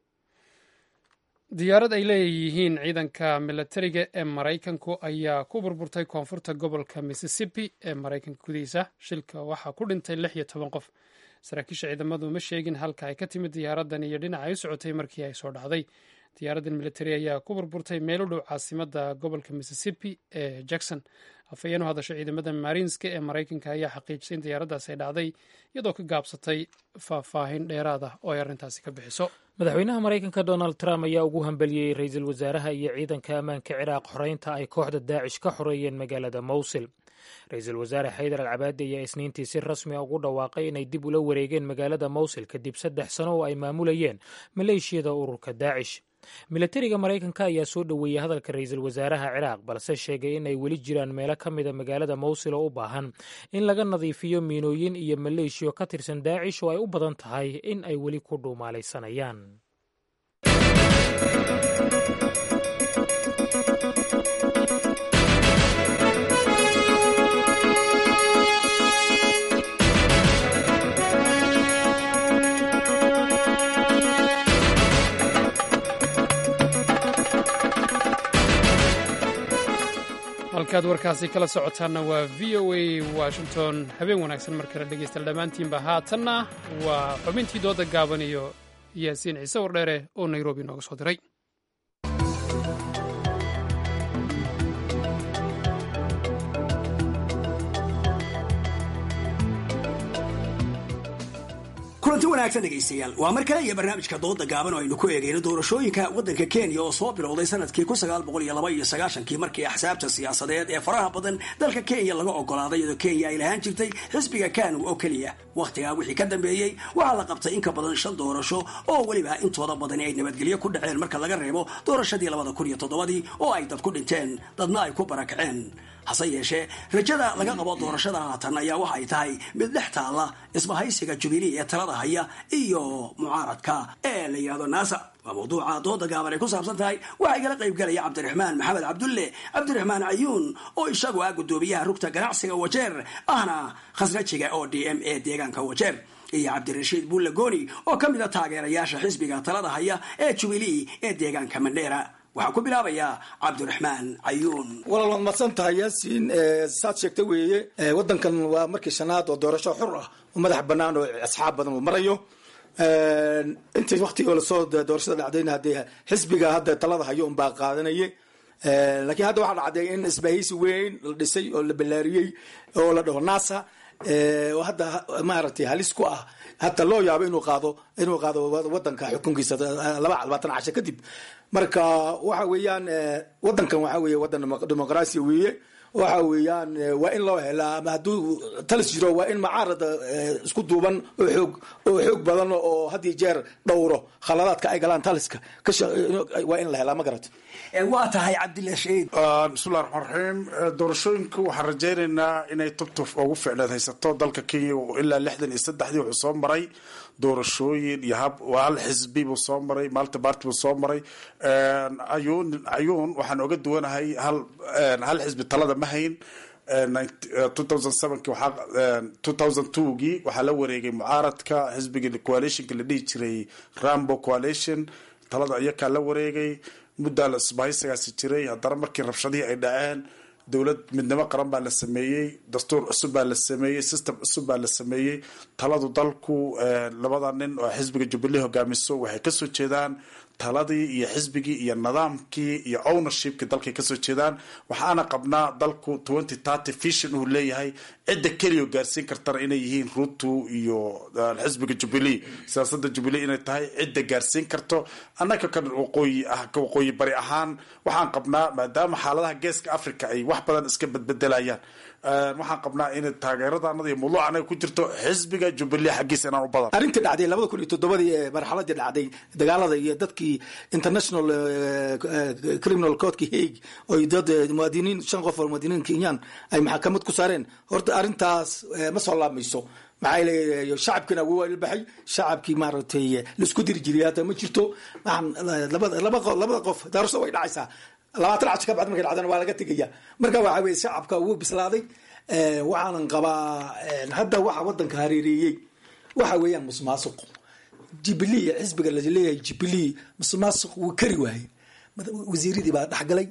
diyaarad ay leeyihiin ciidanka milatariga ee maraykanku ayaa ku burburtay koonfurta gobolka mississippi ee maraykanka gudihiisa shilka waxaa ku dhintay lix iyo toban qof saraakiisha ciidamadu ma sheegin halka ay ka timid diyaaraddan iyo dhinaca ay u socotay markii ay soo dhacday diyaaraddan militari ayaa ku burburtay meel u dhow caasimada gobolka mississippi ee jackson afhayeen u hadasha ciidamada marinska ee maraykanka ayaa xaqiijisay in diyaaraddaas ay dhacday iyadoo ka gaabsatay faahfaahin dheeraad ah oo ay arrintaasi ka bixiso madaxweynaha maraykanka donald trump ayaa ugu hambeliyey ra-iisul wasaaraha iyo ciidanka ammaanka ciraaq xoreynta ay kooxda daacish ka xoreeyeen magaalada mowsil ra-iisul wasaare xaydar al cabaadi ayaa isniintii si rasmi a ugu dhawaaqay inay dib ula wareegeen magaalada mowsil kadib saddex sano oo ay maamulayeen maleeshiyada ururka daacish milatariga maraykanka ayaa soo dhoweeyey hadalka ra-iisul wasaaraha ciraaq balse sheegay in ay weli jiraan meelo ka mida magaalada mowsil oo u baahan in laga nadiifiyo miinooyin iyo maleeshiyo ka tirsan daacish oo ay u badan tahay in ay weli ku dhuumaalaysanayaan halkaad warkaasi kala socotaanna waa v o a washington habeen wanaagsan mar kale dhegeystayaal dhammaantiinba haatanna waa xubintii dooda gaaban iyo yaasiin ciise wardheere oo nairobi nooga soo diray kulanti wanaagsan dhegaystayaal waa mar kale iyo barnaamijka dooda gaaban oo aynu ku eegayno doorashooyinka waddanka kenya oo soo bilowday sanadkii kun sagaal boqol iyo laba iyo sagaashankii markii axsaabta siyaasadeed ee faraha badan dalka kenya laga ogolaaday iyadoo kenya ay lahaan jirtay xisbiga kanu oo keliya wakhtigaa wixii ka dambeeyey waxaa la qabtay in ka badan shan doorasho oo weliba intooda badani ay nabadgelyo ku dhaceen marka laga reebo doorashadii labada kun iyo toddobadii oo ay dad ku dhinteen dadna ay ku barakaceen hase yeeshee rajada laga qabo doorashada haatan ayaa waxa ay tahay mid dhex taalla isbahaysiga jubilee ee talada haya iyo mucaaradka ee la yidhahdo naasa waa mawduuca dooda gaaban ay ku saabsan tahay waxaa igala qayb galaya cabdiraxmaan maxamed cabdulle cabdiraxmaan cayuun oo isagu ah guddoomiyaha rugta ganacsiga wajeer ahna khasrajiga oo d m a deegaanka wajeer iyo cabdirashiid buulle gooni oo ka mid a taageerayaasha xisbiga talada haya ee jubilee ee deegaanka mandheera waxaan ku bilaabayaa cabdiraxmaan cayuun walaal waad madsan tahay yaasiin saad sheegta weeye waddankan waa markii shanaad oo doorasho xur ah oo madax bannaan oo asxaab badan uu marayo intii waktigoo lasoo doorashada dhacdayna haddee xisbiga hadda talada hayo unbaa qaadanaya laakiin hadda waxaa dhacday in isbahaysi weyn la dhisay oo la ballaariyey oo la dhaho nasa oo hadda maaragtay halis ku ah hata loo yaabo inuu qaado inuu qaado wadanka xukunkiisa laba labaatan casho kadib marka waxa weeyaan wadankan waxa weeye wadan dimuqraasiya weeye waxa weeyaan waa in loo helaa ama hadduu talis jiro waa in macaarada isku duuban oo xoog oo xoog badan oo had iyo jeer dhowro khaladaadka ay galaan taliska waa in la helaa ma garata waa tahay cabdilla shahiid bismillahi raxmaan raxiim doorashooyinku waxaan rajaynaynaa inay tubtuf ugu ficneed haysato dalka kenya ilaa lixdan iyo saddexdii wuxuu soo maray doorashooyin iyo hab hal xisbi buu soo maray malta barty buu soo maray ayuun ayuun waxaan oga duwanahay hal hal xisbi talada ma hayn gii waxaa la wareegay mucaaradka xisbiga coalitionka la dhihi jiray rambo coalition talada iyakaa la wareegay muddaa la isbahaysigaasi jiray haddana markii rabshadihii ay dhaceen dowlad midnimo qaran baa la sameeyey dastuur cusub baa la sameeyey system cusub baa la sameeyey taladu dalku labada nin oo xisbiga jubilee hogaamiso waxay kasoo jeedaan taladii iyo xisbigii iyo nidaamkii iyo ownershipkii dalkay kasoo jeedaan waxaana qabnaa dalku twenty thirty vision uu leeyahay cidda keliya gaarsiin kartana inay yihiin ruto iyo xisbiga jubilee siyaasada jubilee inay tahay cidda gaarsiin karto annaga kan waqooyi ah ka waqooyi bari ahaan waxaan qabnaa maadaama xaaladaha geeska africa ay wax badan iska bedbedelayaan waxaan qabnaa in taageeradanada iyo mawduuc anaga ku jirto xisbiga jubilee xaggiisa inaan u badan arrintii dhacday labada kun iyo toddobadii ee marxaladii dhacday dagaalada iyo dadkii international criminal courtka hague oy dad muwaadiniin shan qof oo muwaadiniin kenyan ay maxkamad ku saareen horta arrintaas ma soo laabmayso maxaa leeyahay shacabkiina wuu ilbaxay shacabkii maaragtay laisku diri jiray hadda ma jirto labada labada qof daarso way dhacaysaa labaatan casho ka bacd markay dhacdana waa laga tegaya marka waxa weye shacabka wuu bislaaday waxaanan qabaa hadda waxa wadanka hareereeyey waxa weeyaan musuqmaasuq jubilee xisbiga laleeyahay jubilee musuqmaasuq wuu kari waaye wasiiradii baa dhexgalay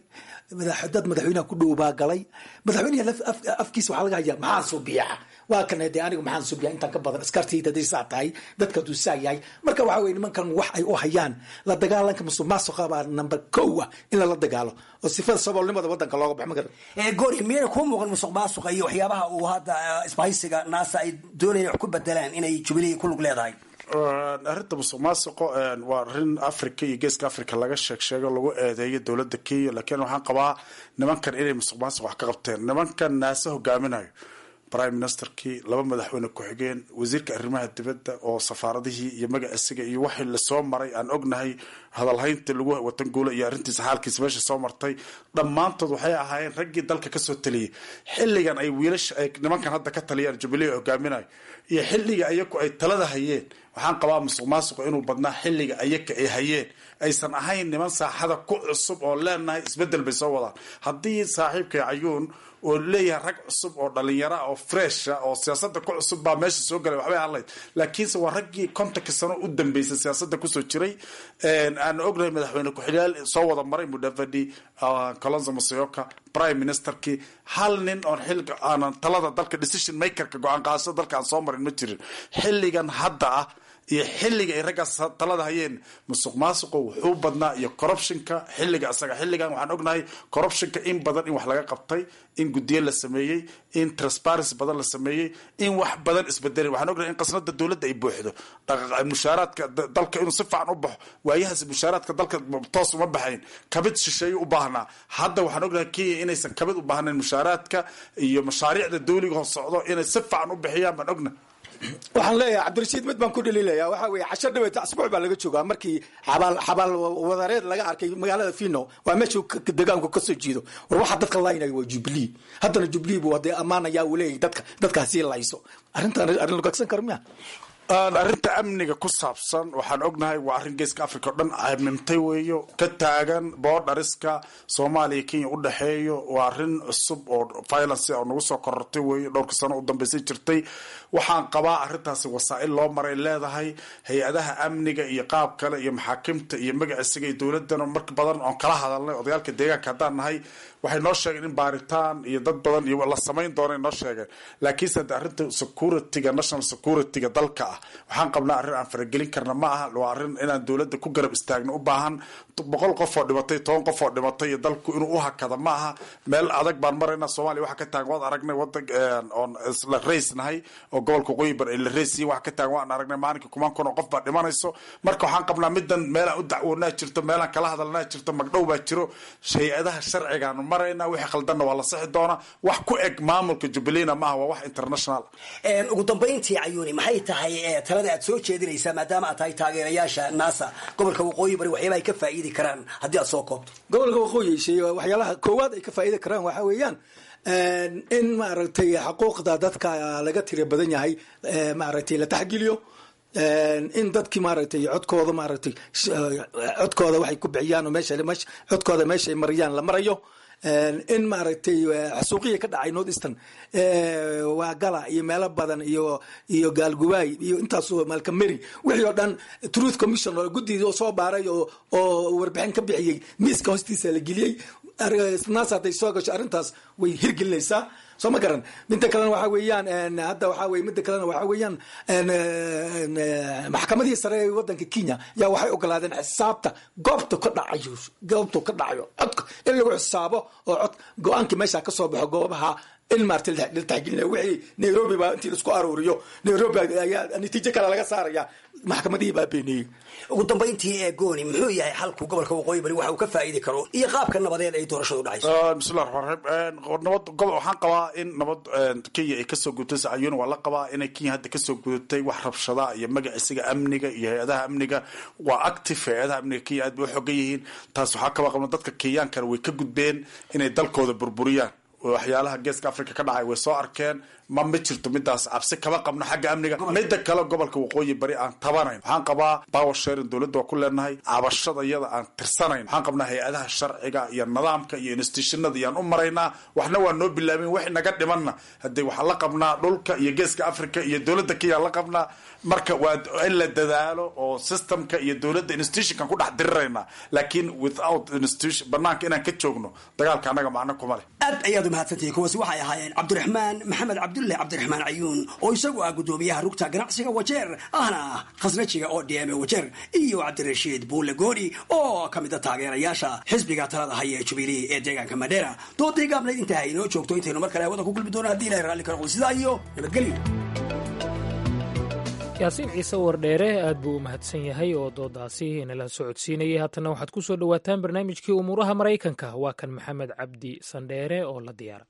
dad madaxweynaha ku dhow baa galay madaxweynaha afkiisa waxaa laga hayaa maxaa subiya waa kan de anigu maxaan subiya intaan ka badan askartayda haday saa tahay dadka hadduu saa yahay marka waxa weye nimankan wax ay u hayaan la dagaalanka musuq maasuqa baa number kow ah in lala dagaalo oo sifada saboolnimada wadanka looga baxo magara goori miyayna kuu muuqan musuq maasuqa iyo waxyaabaha uu hadda isbahaysiga naasa ay doonayaan wax ku bedelaan inay jubilee ku lug leedahay arrinta musuq maasuqo waa arrin africa iyo geeska africa laga sheeg sheego lagu eedeeyo dowladda kenya laakiin waxaan qabaa nimankan inay musuq maasuq wax ka qabteen nimankan naase hogaaminayo prime ministerkii laba madaxweyne ku-xigeen wasiirka arrimaha dibadda oo safaaradihii iyo magaciisiga iyo waxii lasoo maray aan ognahay hadalhaynta lagu watan guula iyo arrintiisa xaalkiisa meesha soo martay dhammaantood waxay ahaayeen raggii dalka kasoo taliyay xilligan ay wiilasha ay nimankan hadda ka taliyaan jubilee hogaaminayo iyo xilliga ayaku ay talada hayeen waxaan qabaa musuq maasuqa inuu badnaa xilliga ayaka ay hayeen aysan ahayn niman saaxada ku cusub oo leenahay isbedel bay soo wadaan haddii saaxiibkay cayuun oo leeyahay rag cusub oo dhalinyara oo fresha oo siyaasada ku cusub baa meesha soo galay waxbay hadlayd laakiinse waa raggii kontonka sano u dambeysay siyaasada kusoo jiray aan ognahay madaxweyne ku-xigyaal soo wada maray mudavadi colonzo masayoka prime ministerkii hal nin oon xilka aanan talada dalka decision makerka go-aan qaadashada dalka aan soo marin ma jirin xilligan hadda ah iyo xilliga ay raggaas talada hayeen musuq maasuqu wuxuu badnaa iyo corruptionka xilliga isaga xilligan waxaan ognahay corruptionka in badan in wax laga qabtay in guddiyo la sameeyey in transparency badan la sameeyey in wax badan isbedelay waxaan ognahay in qasnada dowladda ay buuxdo mushaaraadka dalka inuu si fiican u baxo waayahaas mushaaraadka dalka toos uma baxayn kabid shisheeye u baahnaa hadda waxaan ognahay kenya inaysan kabid u baahnayn mushaaraadka iyo mashaariicda dawliga hoos socdo inay si fiican u bixiyaan baan ognahay waxaan leeyahay cabdirashiid mid baan ku dhaliilaya waxa weye casho dhaweeta asbuuc baa laga joogaa markii xabaal xabaal wadareed laga arkay magaalada fino waa meesha degaanku kasoo jiido war waxa dadka laynaya waa jubilee haddana jubilee buu hadee ammaanaya uu leeyahay dadka dadkaasii layso arrintan arrin lugagsan karo miya arrinta amniga ku saabsan waxaan ognahay waa arrin geeska africa o dhan amimtay weeyo ka taagan boodhariska soomaaliya kenya u dhexeeyo waa arrin cusub oo violence oo nagu soo korortay weeyo dhowrka sano u dambeysay jirtay waxaan qabaa arrintaasi wasaa-il loo maray leedahay hay-adaha amniga iyo qaab kale iyo maxaakimta iyo magaciisiga iyo dowladana marka badan oon kala hadalnay odayaalka deegaanka haddaan nahay waxay noo sheegeen in baaritaan iyo dad badan iyo la samayn doona noo sheegeen laakiinse de arrinta securityga national securityga dalka ah waxaan qabnaa arrin aan faragelin karna ma aha waa arrin inaan dowladda ku garab istaagno u baahan boqol qof oo dhimatay toban qof oo dhimatay iyo dalku inuu u hakada ma aha meel adag baan maraynaa soomaaliya waxa ka taagan waad aragnay wadan oon isla raysnahay oo gobolka waqooyi bar ay la raysiyin waxa ka taagan waan aragnay maalinkii kumaan kun oo qof baa dhimanayso marka waxaan qabnaa midan meelaan u dacwoonaa jirto meelaan kala hadalnaa jirto magdhow baa jiro hay-adaha sharcigaanu maraynaa wixii khaldanna waa la sixi doonaa wax ku eg maamulka jubbaland maaha waa wax international ugu dambayntii cayuuni maxay tahay talada aad soo jeedinaysaa maadaama aad tahay taageerayaasha naasa gobolka waqooyi bari waxyaaba ay ka faa'iidi karaan haddii aad soo koobto gobolka waqooyi shay waxyaalaha koowaad ay ka faa'iidi karaan waxaa weeyaan in maaragtay xuquuqda dadka laga tira badan yahay maaragtay la taxgeliyo in dadkii maaragtay codkooda maaragtay codkooda waxay ku bixiyaan oo meesha codkooda meesha ay mariyaan la marayo in maaragtay xasuuqiya ka dhacay north eastern waa gala iyo meelo badan iyo iyo gaalgubaay iyo intaas malkameri wixii oo dhan truth commission oo guddidii oo soo baaray oo oo warbixin ka bixiyey miiska hoostiisa la geliyey naas hadday soo gasho arrintaas way hirgelinaysaa soo ma garan midda kalena waxaa weeyaan hadda waxaa weye midda kalena waxaa weeyaan maxkamadihii sare ee wadanka kenya yaa waxay ogolaadeen xisaabta goobta ka dhacayo goobtu ka dhacayo codka in lagu xisaabo oo cod go-aankii meesha ka soo baxo goobaha in maarta la taxgelinaya wixii nairobi baa intii laisku aruuriyo nairobi ayaa natiijo kale laga saaraya maxkamadihii baa beeniyey ugu dambayntii ee gooni muxuu yahay xalku gobolka waqooyi bari waxa uu ka faa'iidi karo iyo qaabka nabadeed ay doorashadu dhacayso bismillah raxmaan raxiim nabad gobol waxaan qabaa in nabad kenya ay kasoo gudubtay sayuuna waa la qabaa inay kenya hadda kasoo gudubtay wax rabshada iyo magaciisiga amniga iyo hay-adaha amniga waa active hay-adaha amniga kenya aad bay u xogan yihiin taas waxaa kaba qabna dadka kenyaankana way ka gudbeen inay dalkooda burburiyaan waxyaalaha geeska africa ka dhacay way soo arkeen ma ma jirto midaas cabsi kama qabno xagga amniga midda kale gobolka waqooyi bari aan tabanayn waxaan qabaa power sharing dowladda waa ku leenahay cabashada iyada aan tirsanayn waxaan qabnaa hay-adaha sharciga iyo nidaamka iyo institutionada iyaan u maraynaa waxna waa noo bilaabin wix naga dhimanna hadee waxaan la qabnaa dhulka iyo geeska africa iyo dowladda kenya la qabnaa marka waa in la dadaalo oo systemka iyo dowladda institutionkan ku dhex dirirayna laakiin without institution banaanka inaan ka joogno dagaalka annaga macno kuma leh aad ayaad umahadsantihiin kuwaasi waxay ahaayeen cabdiraxmaan maxamed cabdulle cabdiraxmaan cayuun oo isagu ah guddoomiyaha rugta ganacsiga wajeer ahna khasnajiga oo dm wajeer iyo cabdirashiid buulle gooni oo ka mid a taageerayaasha xisbiga talada haya ee jubilee ee deegaanka madheera doodii gaabnayd intaa inoo joogto intaynu mar kale hawada ku kulmi doona hadii ilahay raalli ka noqdo sidaa iyo nabadgelyo yaasiin ciise wardheere aad buu u mahadsan yahay oo doodaasi inala socodsiinayay haatana waxaad ku soo dhowaataan barnaamijkii umuuraha maraykanka waa kan maxamed cabdi sandheere oo la diyaara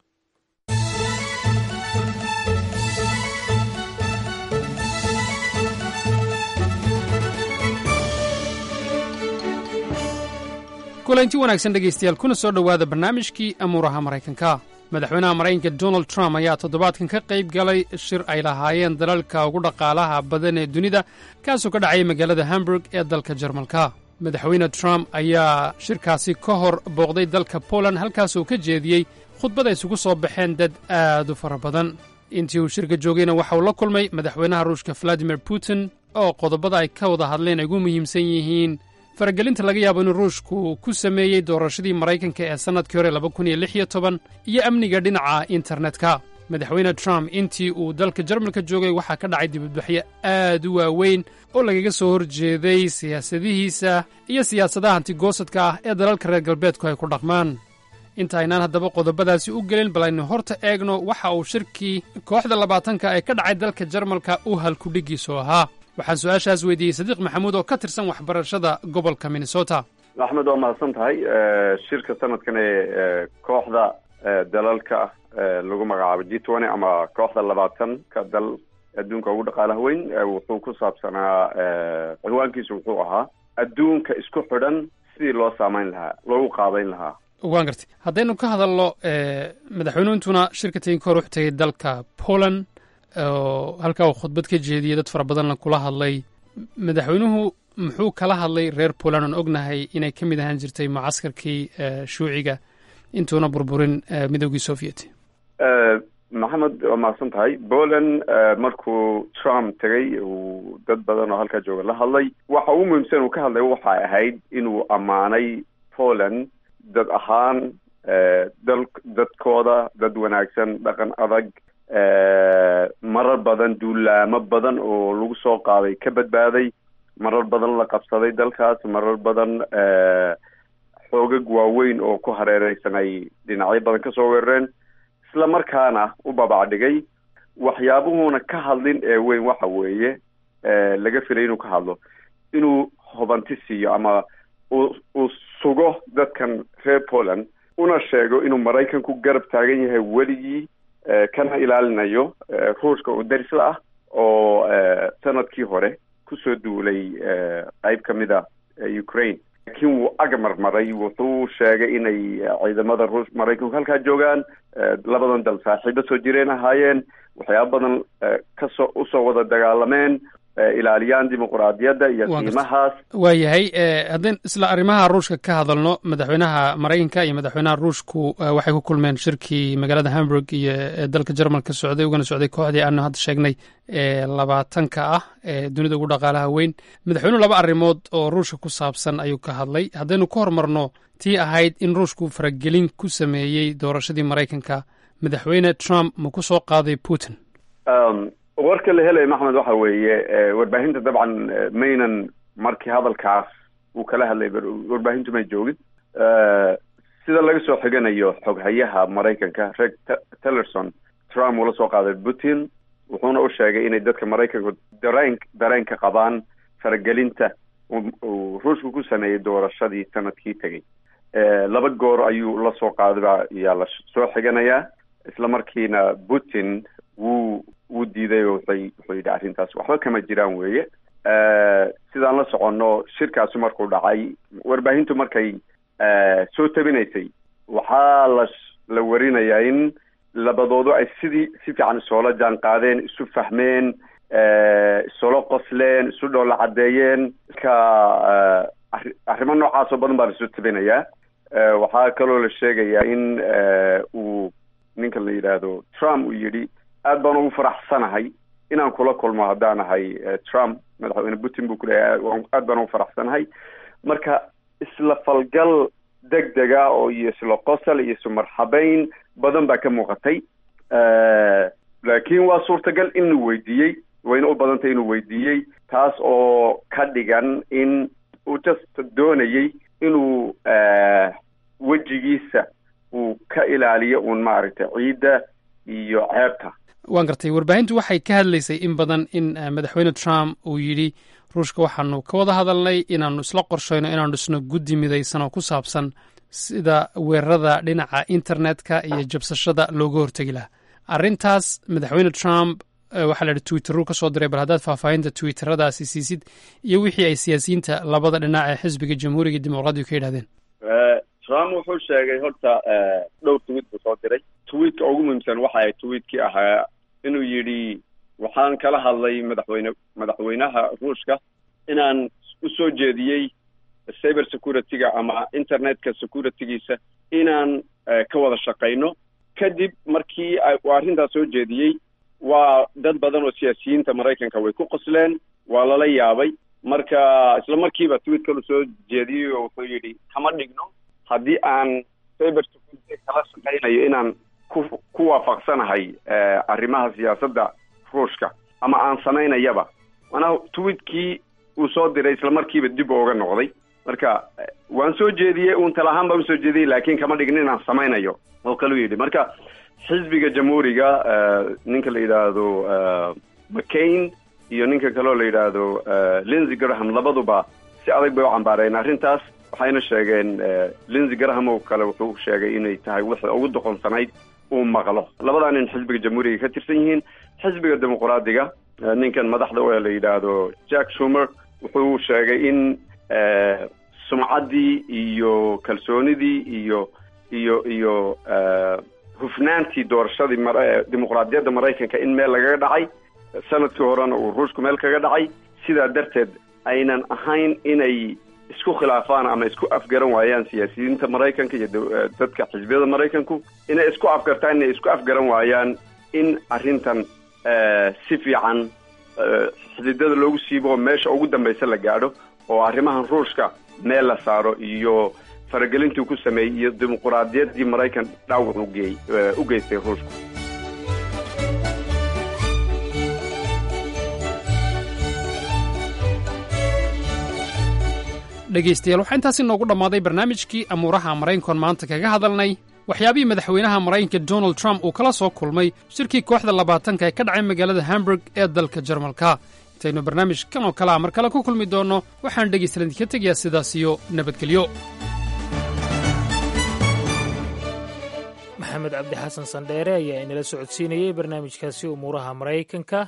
kulanti wanaagsan dhegaystayaal kuna soo dhowaada barnaamijkii amuuraha maraykanka madaxweynaha maraykanka donald trump ayaa toddobaadkan ka qayb galay shir ay lahaayeen dalalka ugu dhaqaalaha badan ee dunida kaasoo ka dhacaya magaalada hamburg ee dalka jarmalka madaxweyne trump ayaa shirkaasi ka hor booqday dalka poland halkaasoo ka jeediyey khudbad ay isugu soo baxeen dad aad u fara badan intii uu shirka joogayna waxa uu la kulmay madaxweynaha ruushka valadimir putin oo qodobada ay ka wada hadleen ay ugu muhiimsan yihiin faragelinta laga yaabo inuu ruushku ku sameeyey doorashadii maraykanka ee sannadkii hore laba kun iyo lix iyo toban iyo amniga dhinaca internetka madaxweyne trump intii uu dalka jarmalka joogay waxaa ka dhacay dibadbaxyo aad u waaweyn oo lagaga soo horjeeday siyaasadihiisa iyo siyaasadaha antigoosadka ah ee dalalka reer galbeedku ay ku dhaqmaan inta aynaan haddaba qodobadaasi u gelin bal aynu horta eegno waxa uu shirkii kooxda labaatanka ee ka dhacay dalka jarmalka u halkudhigiisu ahaa waxaan su-aashaas weydiiyey sadiiq maxamuud oo ka tirsan waxbarashada gobolka minnesota axmed waa mahadsan tahay shirka sanadkan ee kooxda dalalka lagu magacaabo g twenty ama kooxda labaatan ka dal adduunka ugu dhaqaalaha weyn wuxuu ku saabsanaa cinwaankiisu wuxuu ahaa adduunka isku xidhan sidii loo saamayn lahaa loogu qaabayn lahaa waan gartay haddaynu ka hadalno madaxweynuhintuna shirka tegin ka hor wuxuu tegey dalka poland oo halkaa uu khudbad ka jeediyey dad fara badanna kula hadlay madaxweynuhu muxuu kala hadlay reer poland oon ognahay inay ka mid ahaan jirtay mucaskarkii shuuciga intuuna burburin midoogii soviet maxamed waa mahadsan tahay poland markuu trump tegey uu dad badan oo halkaa jooga la hadlay waxa ugu muhiimsan uu ka hadlay waxay ahayd inuu ammaanay poland dad ahaan dal dadkooda dad wanaagsan dhaqan adag marar badan duulaamo badan oo lagu soo qaaday ka badbaaday marar badan la qabsaday dalkaas marar badan xoogag waaweyn oo ku hareereysan ay dhinacyo badan kasoo weerareen isla markaana u babacdhigay waxyaabuhuuna ka hadlin ee weyn waxa weeye laga filay inuu ka hadlo inuu hubanti siiyo ama uu uu sugo dadkan reer poland una sheego inuu maraykanku garab taagan yahay weligii kana ilaalinayo ruushka oo darisla ah oo sanadkii hore kusoo duulay qeyb ka mid a ukraine laakiin wuu agamarmaray wuxuu sheegay inay ciidamada ruush maraykanku halkaa joogaan labadan dal saaxiibo soo jireen ahaayeen waxyaaba badan kasoo usoo wada dagaalameen ilaaliyaan dimuquraadiyadda iyo qiimahaas waayahay haddaan isla arrimaha ruushka ka hadalno madaxweynaha maraykanka iyo madaxweynaha ruushku waxay ku kulmeen shirkii magaalada hamburg iyo dalka jermalka socday ugana socday kooxdii aanu hadda sheegnay ee labaatanka ah ee dunida ugu dhaqaalaha weyn madaxweynuhu laba arrimood oo ruushka ku saabsan ayuu ka hadlay haddaynu ka hormarno tii ahayd in ruushku faragelin ku sameeyey doorashadii maraykanka madaxweyne trump ma ku soo qaaday putin warka la helaya maxmed waxa weeye warbaahinta dabcan maynan markii hadalkaas uu kala hadlay warbaahintu may joogin sida laga soo xiganayo xoghayaha maraykanka reg tillerson trump uu la soo qaaday putin wuxuuna u sheegay inay dadka maraykanku dareen dareen ka qabaan faragelinta uu ruushku ku sameeyey doorashadii sanadkii tegey laba goor ayuu la soo qaaday baa yaa la soo xiganayaa isla markiina putin wuu wuu diiday oo wuxay wuxuu yidhi arrintaas waxba kama jiraan weeye sidaan la soconno shirkaasi markuu dhacay warbaahintu markay soo tabinaysay waxaa la la warinayaa in labadoodu ay sidii si fiican isoola jaan qaadeen isu fahmeen isula qosleen isu dhoola caddeeyeen ka arrimo noocaas oo badan baa lasoo tabinayaa waxaa kaloo la sheegayaa in uu ninka la yidhaahdo trump uu yidhi aad baan ugu faraxsanahay inaan kula kulmo haddaan ahay trump madaxweyne putin buu kuleeyahay aad baan ugu faraxsanahay marka isla falgal deg dega oo iyo isla qosol iyo isu marxabeyn badan baa ka muuqatay laakiin waa suurtagal inuu weydiiyey wayna u badantay inuu weydiiyey taas oo ka dhigan in uu just doonayey inuu wejigiisa uu ka ilaaliyo uun maaragtay ciidda iyo ceebta waan gartay warbaahintu waxay ka hadlaysay in badan in madaxweyne trump uu yidhi ruushka waxaanu ka wada hadalnay inaanu isla qorshayno inaanu dhisno guddi midaysan oo ku saabsan sida weerarada dhinaca internetka iyo jabsashada looga hortegi lahaa arrintaas madaxweyne trump waxaa la yidhi twitteruu ka soo diray bal haddaad faahfaahinta twitteradaasi siisid iyo wixii ay siyaasiyiinta labada dhinac ee xisbiga jamhuuriga iyo dimuqraadigu ka yidhahdeen trump wuxuu sheegay horta dhowr tweet buu soo diray tweetka ugu muhiimsan waxa ay tweetkii ahaa inuu yidhi waxaan kala hadlay madaxweyne madaxweynaha ruushka inaan u soo jeediyey cyber security-ga ama internetka security-giisa inaan ka wada shaqayno kadib markii uu arrintaas soo jeediyey waa dad badan oo siyaasiyiinta maraykanka way ku qosleen waa lala yaabay marka isla markiiba tweet kalu soo jeediyey oo wuxuu yidhi kama dhigno haddii aan cyber security kala shaqaynayo inaan ku ku waafaqsanahay arrimaha siyaasadda ruushka ama aan samaynayaba manaa tweetkii uu soo diray isla markiiba dib ooga noqday marka waan soo jeediyey uun tala ahaan baan usoo jeediyey laakiin kama dhigin inaan samaynayo oo kaluu yidhi marka xisbiga jamhuuriga ninka la yidhaahdo mccain iyo ninka kaleo la yidhaahdo lindsey graham labaduba si adag bay u cambaareen arrintaas waxayna sheegeen lindsey graham oo kale wuxuu sheegay inay tahay wixii ugu doqonsanayd uu maqlo labadaa nin xisbiga jamhuuriga ka tirsan yihiin xisbiga dimuqraadiga ninkan madaxda oo la yidhaahdo jack shumer wuxuu sheegay in sumcaddii iyo kalsoonidii iyo iyo iyo hufnaantii doorashadii dimuqraadiyadda maraykanka in meel lagaga dhacay sanadkii horena uu ruushku meel kaga dhacay sidaa darteed aynan ahayn inay isku khilaafaan ama isku afgaran waayaan siyaasiyiinta maraykanka iyo dadka xisbiyada maraykanku inay isku afgartaan inay isku afgaran waayaan in arrintan si fiican xididada loogu siibo oo meesha ugu dambaysa la gaadho oo arrimahan ruushka meel la saaro iyo faragelintuu ku sameeyey iyo dimuquraadiyaddii maraykan dhaawac ugeey u geystay ruushku dhegaystayaal waxaa intaasi noogu dhammaaday barnaamijkii amuuraha maraykankoon maanta kaga hadalnay waxyaabihii madaxweynaha maraykanka donald trump uu kala soo kulmay shirkii kooxda labaatanka ee ka dhacay magaalada hamburg ee dalka jarmalka intaynu barnaamij kan oo kalea mar kale ku kulmi doonno waxaan dhegaystalan idinka tegayaa sidaas iyo nabadgelyo maxamed cabdi xasan sandheere ayaa inala socodsiinayey barnaamijkaasi umuuraha maraykanka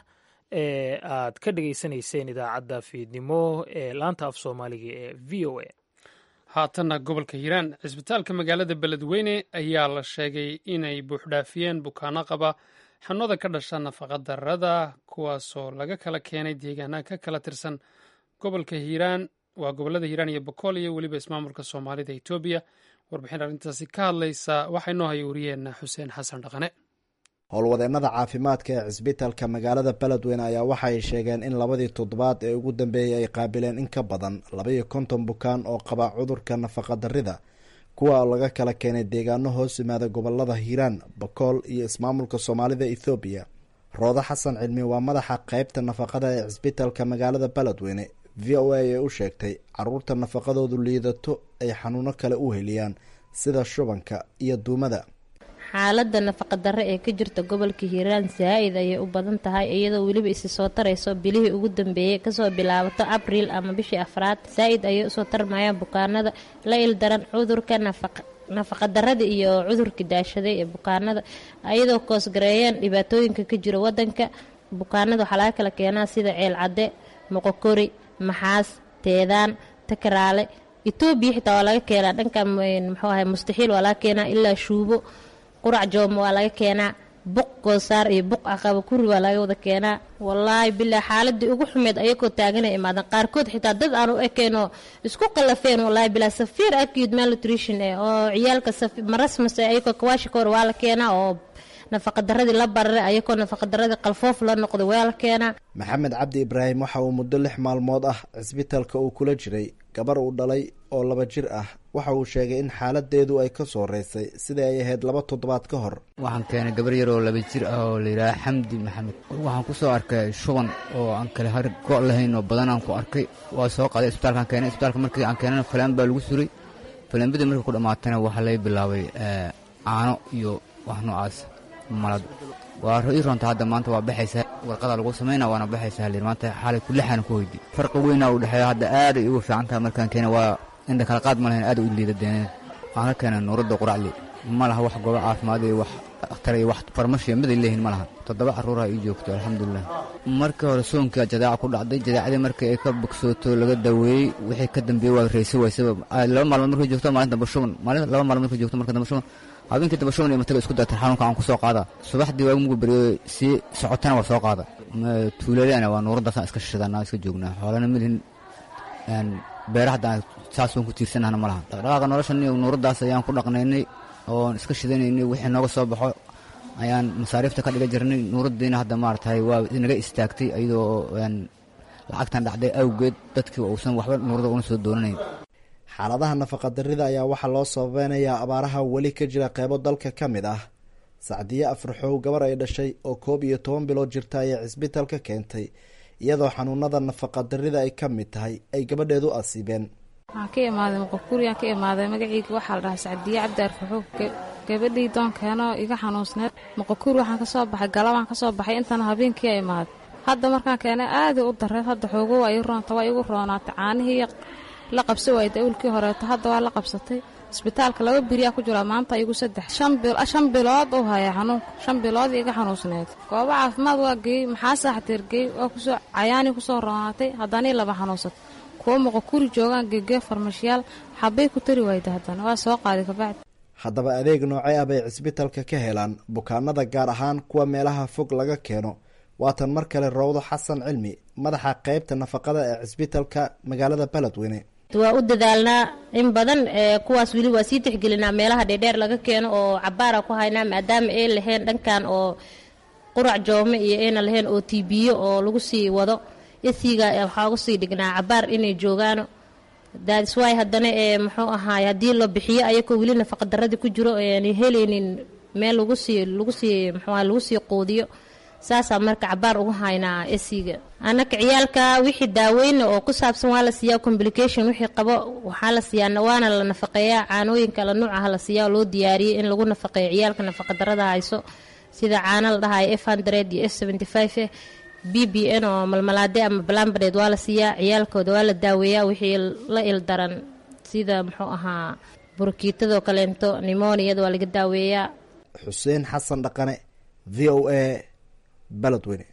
ee aad ka dhegaysanayseen idaacadda fiidnimo ee laanta af soomaaliga ee v o a haatanna gobolka hiiraan cisbitaalka magaalada beledweyne ayaa la sheegay inay buuxdhaafiyeen bukaano qaba xanuunada ka dhasha nafaqadarrada kuwaasoo laga kala keenay deegaanaha ka kala tirsan gobolka hiiraan waa gobolada hiiraan iyo bokool iyo weliba ismaamulka soomaalida etoobiya warbixin arrintaasi ka hadlaysa waxaa inoo haya wariyeenna xuseen xasan dhaqane howlwadeennada caafimaadka ee cisbitaalka magaalada beledweyne ayaa waxaay sheegeen in labadii toddobaad ee ugu dambeeyey ay qaabileen in ka badan labaiyo konton bukaan oo qaba cudurka nafaqadarrida kuwa laga kala keenay deegaano hoos yimaada gobolada hiiraan bakool iyo ismaamulka soomaalida ethoobiya roodo xasan cilmi waa madaxa qeybta nafaqada ee cisbitaalka magaalada beledweyne v o a ee u sheegtay caruurta nafaqadoodu liidato ay xanuuno kale u heliyaan sida shubanka iyo duumada xaaladda nafaqadarre ee ka jirta gobolka hiiraan saa-id ayay u badan tahay iyadoo weliba isi soo tarayso bilihii ugu dambeeyey kasoo bilaabato abriil ama bishii afraad saa-id ayay usoo tarmayaan bukaanada la ildaran cudurka nafaqadarrada iyo cudurka daashaday ee bukaanada iyadoo koosgareeyeen dhibaatooyinka ka jira wadanka bukaanada waxaa laga kala keenaa sida ceel cadde moqokori maxaas teedaan takaraale etoobiya xitaa waa laga keenaa dhanka muxuu ahay mustaxiil waa laga keenaa ilaa shuubo qurac joomo waa laga keenaa buq goosaar iyo buq aqaba kuri waa laga wada keenaa wallaahi bilaa xaaladii ugu xumeed ayagoo taaganay imaadan qaarkood xitaa dad aan u ekeenoo isku qalafeen wallaahi bilaa safiir acute malnutrition eh oo ciyaalka marasmase ayagoo kawaashikoor waa la keenaa oo nafaqadaradii la bararay ayagoo nafaqadaradii qalfoof la noqday waa la keenaa maxamed cabdi ibraahim waxa uu muddo lix maalmood ah cisbitaalka uu kula jiray gabar uu dhalay oo laba jir ah waxa uu sheegay in xaaladeedu ay ka soo reysay sidai ay ahayd laba toddobaad ka hor waxaan keenay gabar yar oo laba jir ah oo layidhaaha xamdi maxamed waxaan ku soo arkay shuban oo aan kale har go' lahayn oo badan aan ku arkay waa soo qaaday isbitaalkaan keenay isbitaalka markii aan keenana falaan baa lagu suray falaanbadii markii ku dhammaatana waxaa laga bilaabay caano iyo wax noocaas malad waa ii roonta hadda maanta waa baxaysaa warqadaa lagu samayna waana baxaysaa halir maanta xaalay kulixaana ku hoydi farqi weynaa u dhexeeya hadda aaday ugu fiican tahay markaan keena waa indha kala qaad ma lahayn aad u liida deeneen waxaan ka keenay nuuradda quracli ma laha wax goobo caafimaad iyo wax akhtar iyo wax farmashiya miday leeyihin ma laha toddoba carruuraha ii joogto alxamdulilah markii hore soonkaa jadaaca ku dhacday jadaacadii markii ay ka bogsooto laga daweeyey wixii ka dambeeyey waa raysa waysaba laba maalmood markay joogto maalin damba shuban maalin laba maalmood markay joogto marka damba shuban habeenkii damba shuban iyo mataga isku dartay xanuunka aan ku soo qaada subaxdii waagu mugu beriyo sii socotana waa soo qaada tuuladana waa nuuraddaasaan iska shishadana iska joognaa xoolana milihin beera hadda saas waan ku tiirsanahna ma laha dhaqdhaqaaqa noloshan iyo nuuraddaas ayaan ku dhaqnaynay oon iska shidanaynay wixii nooga soo baxo ayaan masaariifta ka dhiga jirnay nuuraddiina hadda maaragtay waa naga istaagtay iyadoo lacagtan dhacday awgeed dadkii uusan waxba nuurada una soo doonanayn xaaladaha nafaqadarrida ayaa waxaa loo sababeynayaa abaaraha weli ka jira qeybo dalka ka mid ah sacdiye afraxow gabar ay dhashay oo koob iyo toban bilood jirta ayay cisbitaalka keentay iyadoo xanuunada nafaqadarrida ay ka mid tahay ay gabadheedu asiibeen waxaan ka imaaday muqakuriyaan ka imaaday magaceyga waxaa la dhahaa sacdiye cabdi arfaxow gabadhii doonkeenoo iga xanuunsneed muqakuri waxaan ka soo baxay galabaan ka soo baxay intana habeenkii imaaday hadda markaan keenay aaday u dareed hadda xoogo waa ii roonta waa igu roonaatay caanihii la qabsa waayda awlkii horeeto hadda waa la qabsatay isbitaalka laba beriyaa ku jira maanta igu saddex shan bilood uu haya xanuunka shan bilood iga xanuunsneed goobo caafimaad waa geeyey maxaa saaxteer geey waa kusoo cayaanii kusoo roonaatay haddanii laba xanuunsatay kuwo muqakuri joogaan geegee farmashiyaal xabbay ku tari waayda haddana waa soo qaaday kabacdi haddaba adeeg noocee ah bay cisbitaalka ka helaan bukaanada gaar ahaan kuwa meelaha fog laga keeno waatan mar kale rowdo xasan cilmi madaxa qeybta nafaqada ee cisbitaalka magaalada beledweyne waa u dadaalnaa in badan kuwaas weli waa sii tixgelinaa meelaha dheerdheer laga keeno oo cabaara ku haynaa maadaama ay lahayn dhankan oo qurac joome iyo ayna lahayn oo tibiyo oo lagu sii wado isiga waxaa ugu sii dhignaa cabaar inay joogaano daadiswaay haddana ee muxuu ahaay haddii la bixiyo ayakoo weli nafaqadaradii ku jiro aanay helaynin meel lagu sii lagu sii muxuu ahay lagu sii quudiyo saasaa marka cabaar ugu haynaa esiga anaka ciyaalka wixii daaweyna oo ku saabsan waa la siiyaa complication wixii qabo waxaa la siiyaa waana la nafaqeeyaa caanooyin kala nuuc ah la siiyaa oo loo diyaariyey in lagu nafaqeeyo ciyaalka nafaqadarada hayso sida caano la dhahayo f hundred iyo f seventy five b b n oo malmalaade ama balambadeed waa la siiyaa ciyaalkooda waa la daaweeyaa wixii la ildaran sida muxuu ahaa burkiitadoo kaleento nimoniyada waa laga daaweeyaa xuseen xasan dhaqane v o a baladweyne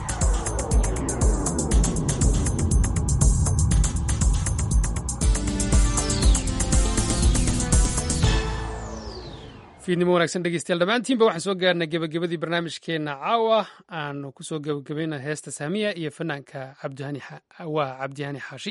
fiidnimo wanaagsan dhegeystayaal dhammaantiinba waxaan soo gaarnay gebagabadii barnaamijkeenna caawa aanu kusoo gebagabayna heesta saamiya iyo fanaanka cabdihani waa cabdihani xaashi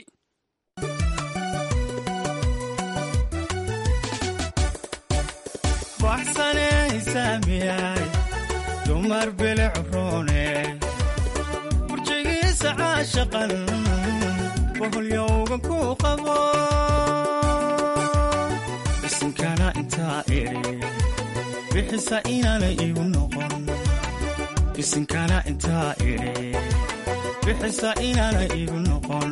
dumar bilicroone burjigiisa caashaqan boholyowga ku qabo isinkana intaa idhi bixisa inaana igu noqon isinkana intaa idhi bixisa inaana igu noqon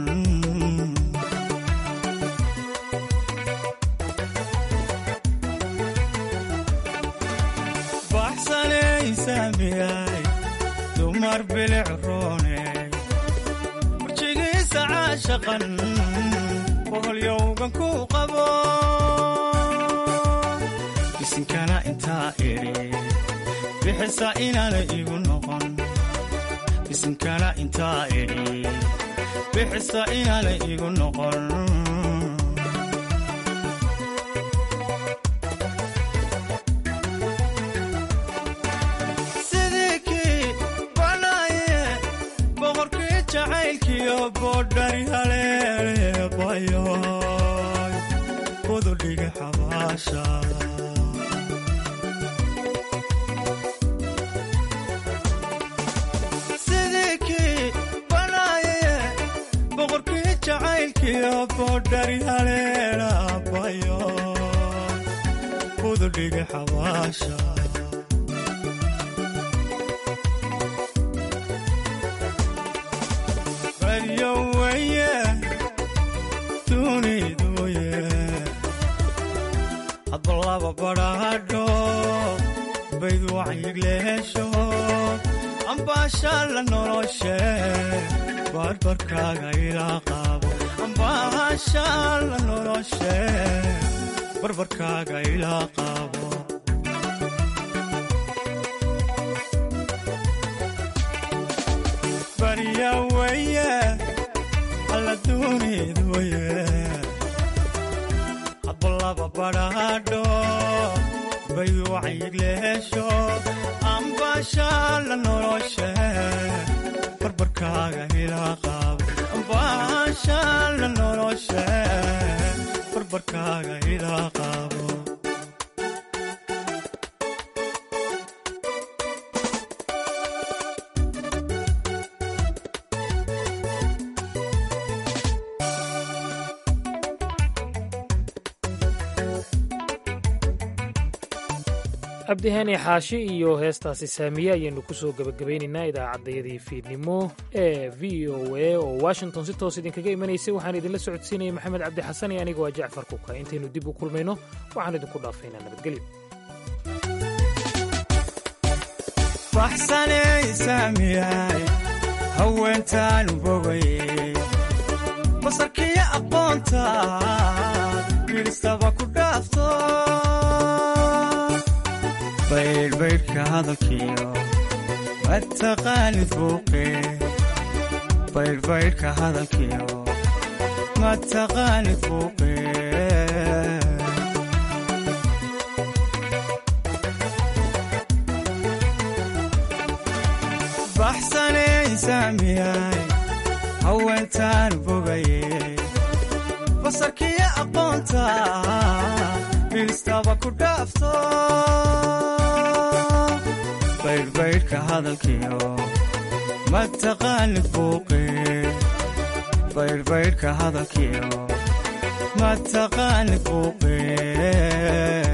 dumar bilicroone burjigiisa caashaqan boholyowgan ku qabo isinkana intaa idhi bixisa inaana igu noqon isinkana intaa idhi bixisa inaana igu noqon bodhari haleeleebayo ududhiga xabaasha sidii kii banaaye boqorkii jacaylkiyo bodhari haleelaabayo ududhiga xabaasha hadbalaba badhaadho bayd wacyigleesho ambaashaa la noloshe barbarkaaga ilaa qaabo ambaashaa la noloshe barbarkaaga ilaa qaabo barya weye alla duunid weye hadbalaba badhaadho bayd wacyigleesho ambaashaa la noloshe barbarkaaga ilaa qaabo ambaashaa la noloshe barbarkaaga ilaa qaabo cabdihani xaashi iyo heestaasi saamiye ayaynu ku soo gebagabaynaynaa idaacaddayadii fiidnimo ee v o a oo washington si toos idinkaga imanaysay waxaan idinla socodsiinaya maxamed cabdi xasan iyo aniga waa jacfar kuka intaynu dib u kulmayno waxaan idinku dhaafaynaa nabadgelyo baxsaney saamiyaay haweentaan bogaye basarkiyo aqoonta biilistaba ku dhaafto baydhbaydhka hadalkiyo mataqaanid buuqe baydhbaydhka hadalkiyo mataqaanid buuqe baxsaney saamiyay haweentaan bogaye basarkiyo aqoonta biilistaba ku dhaafto baydhbaydhka hadalkiyo mataqaanid buuqe baydhbaydhka hadalkiyo mataqaanid buuqe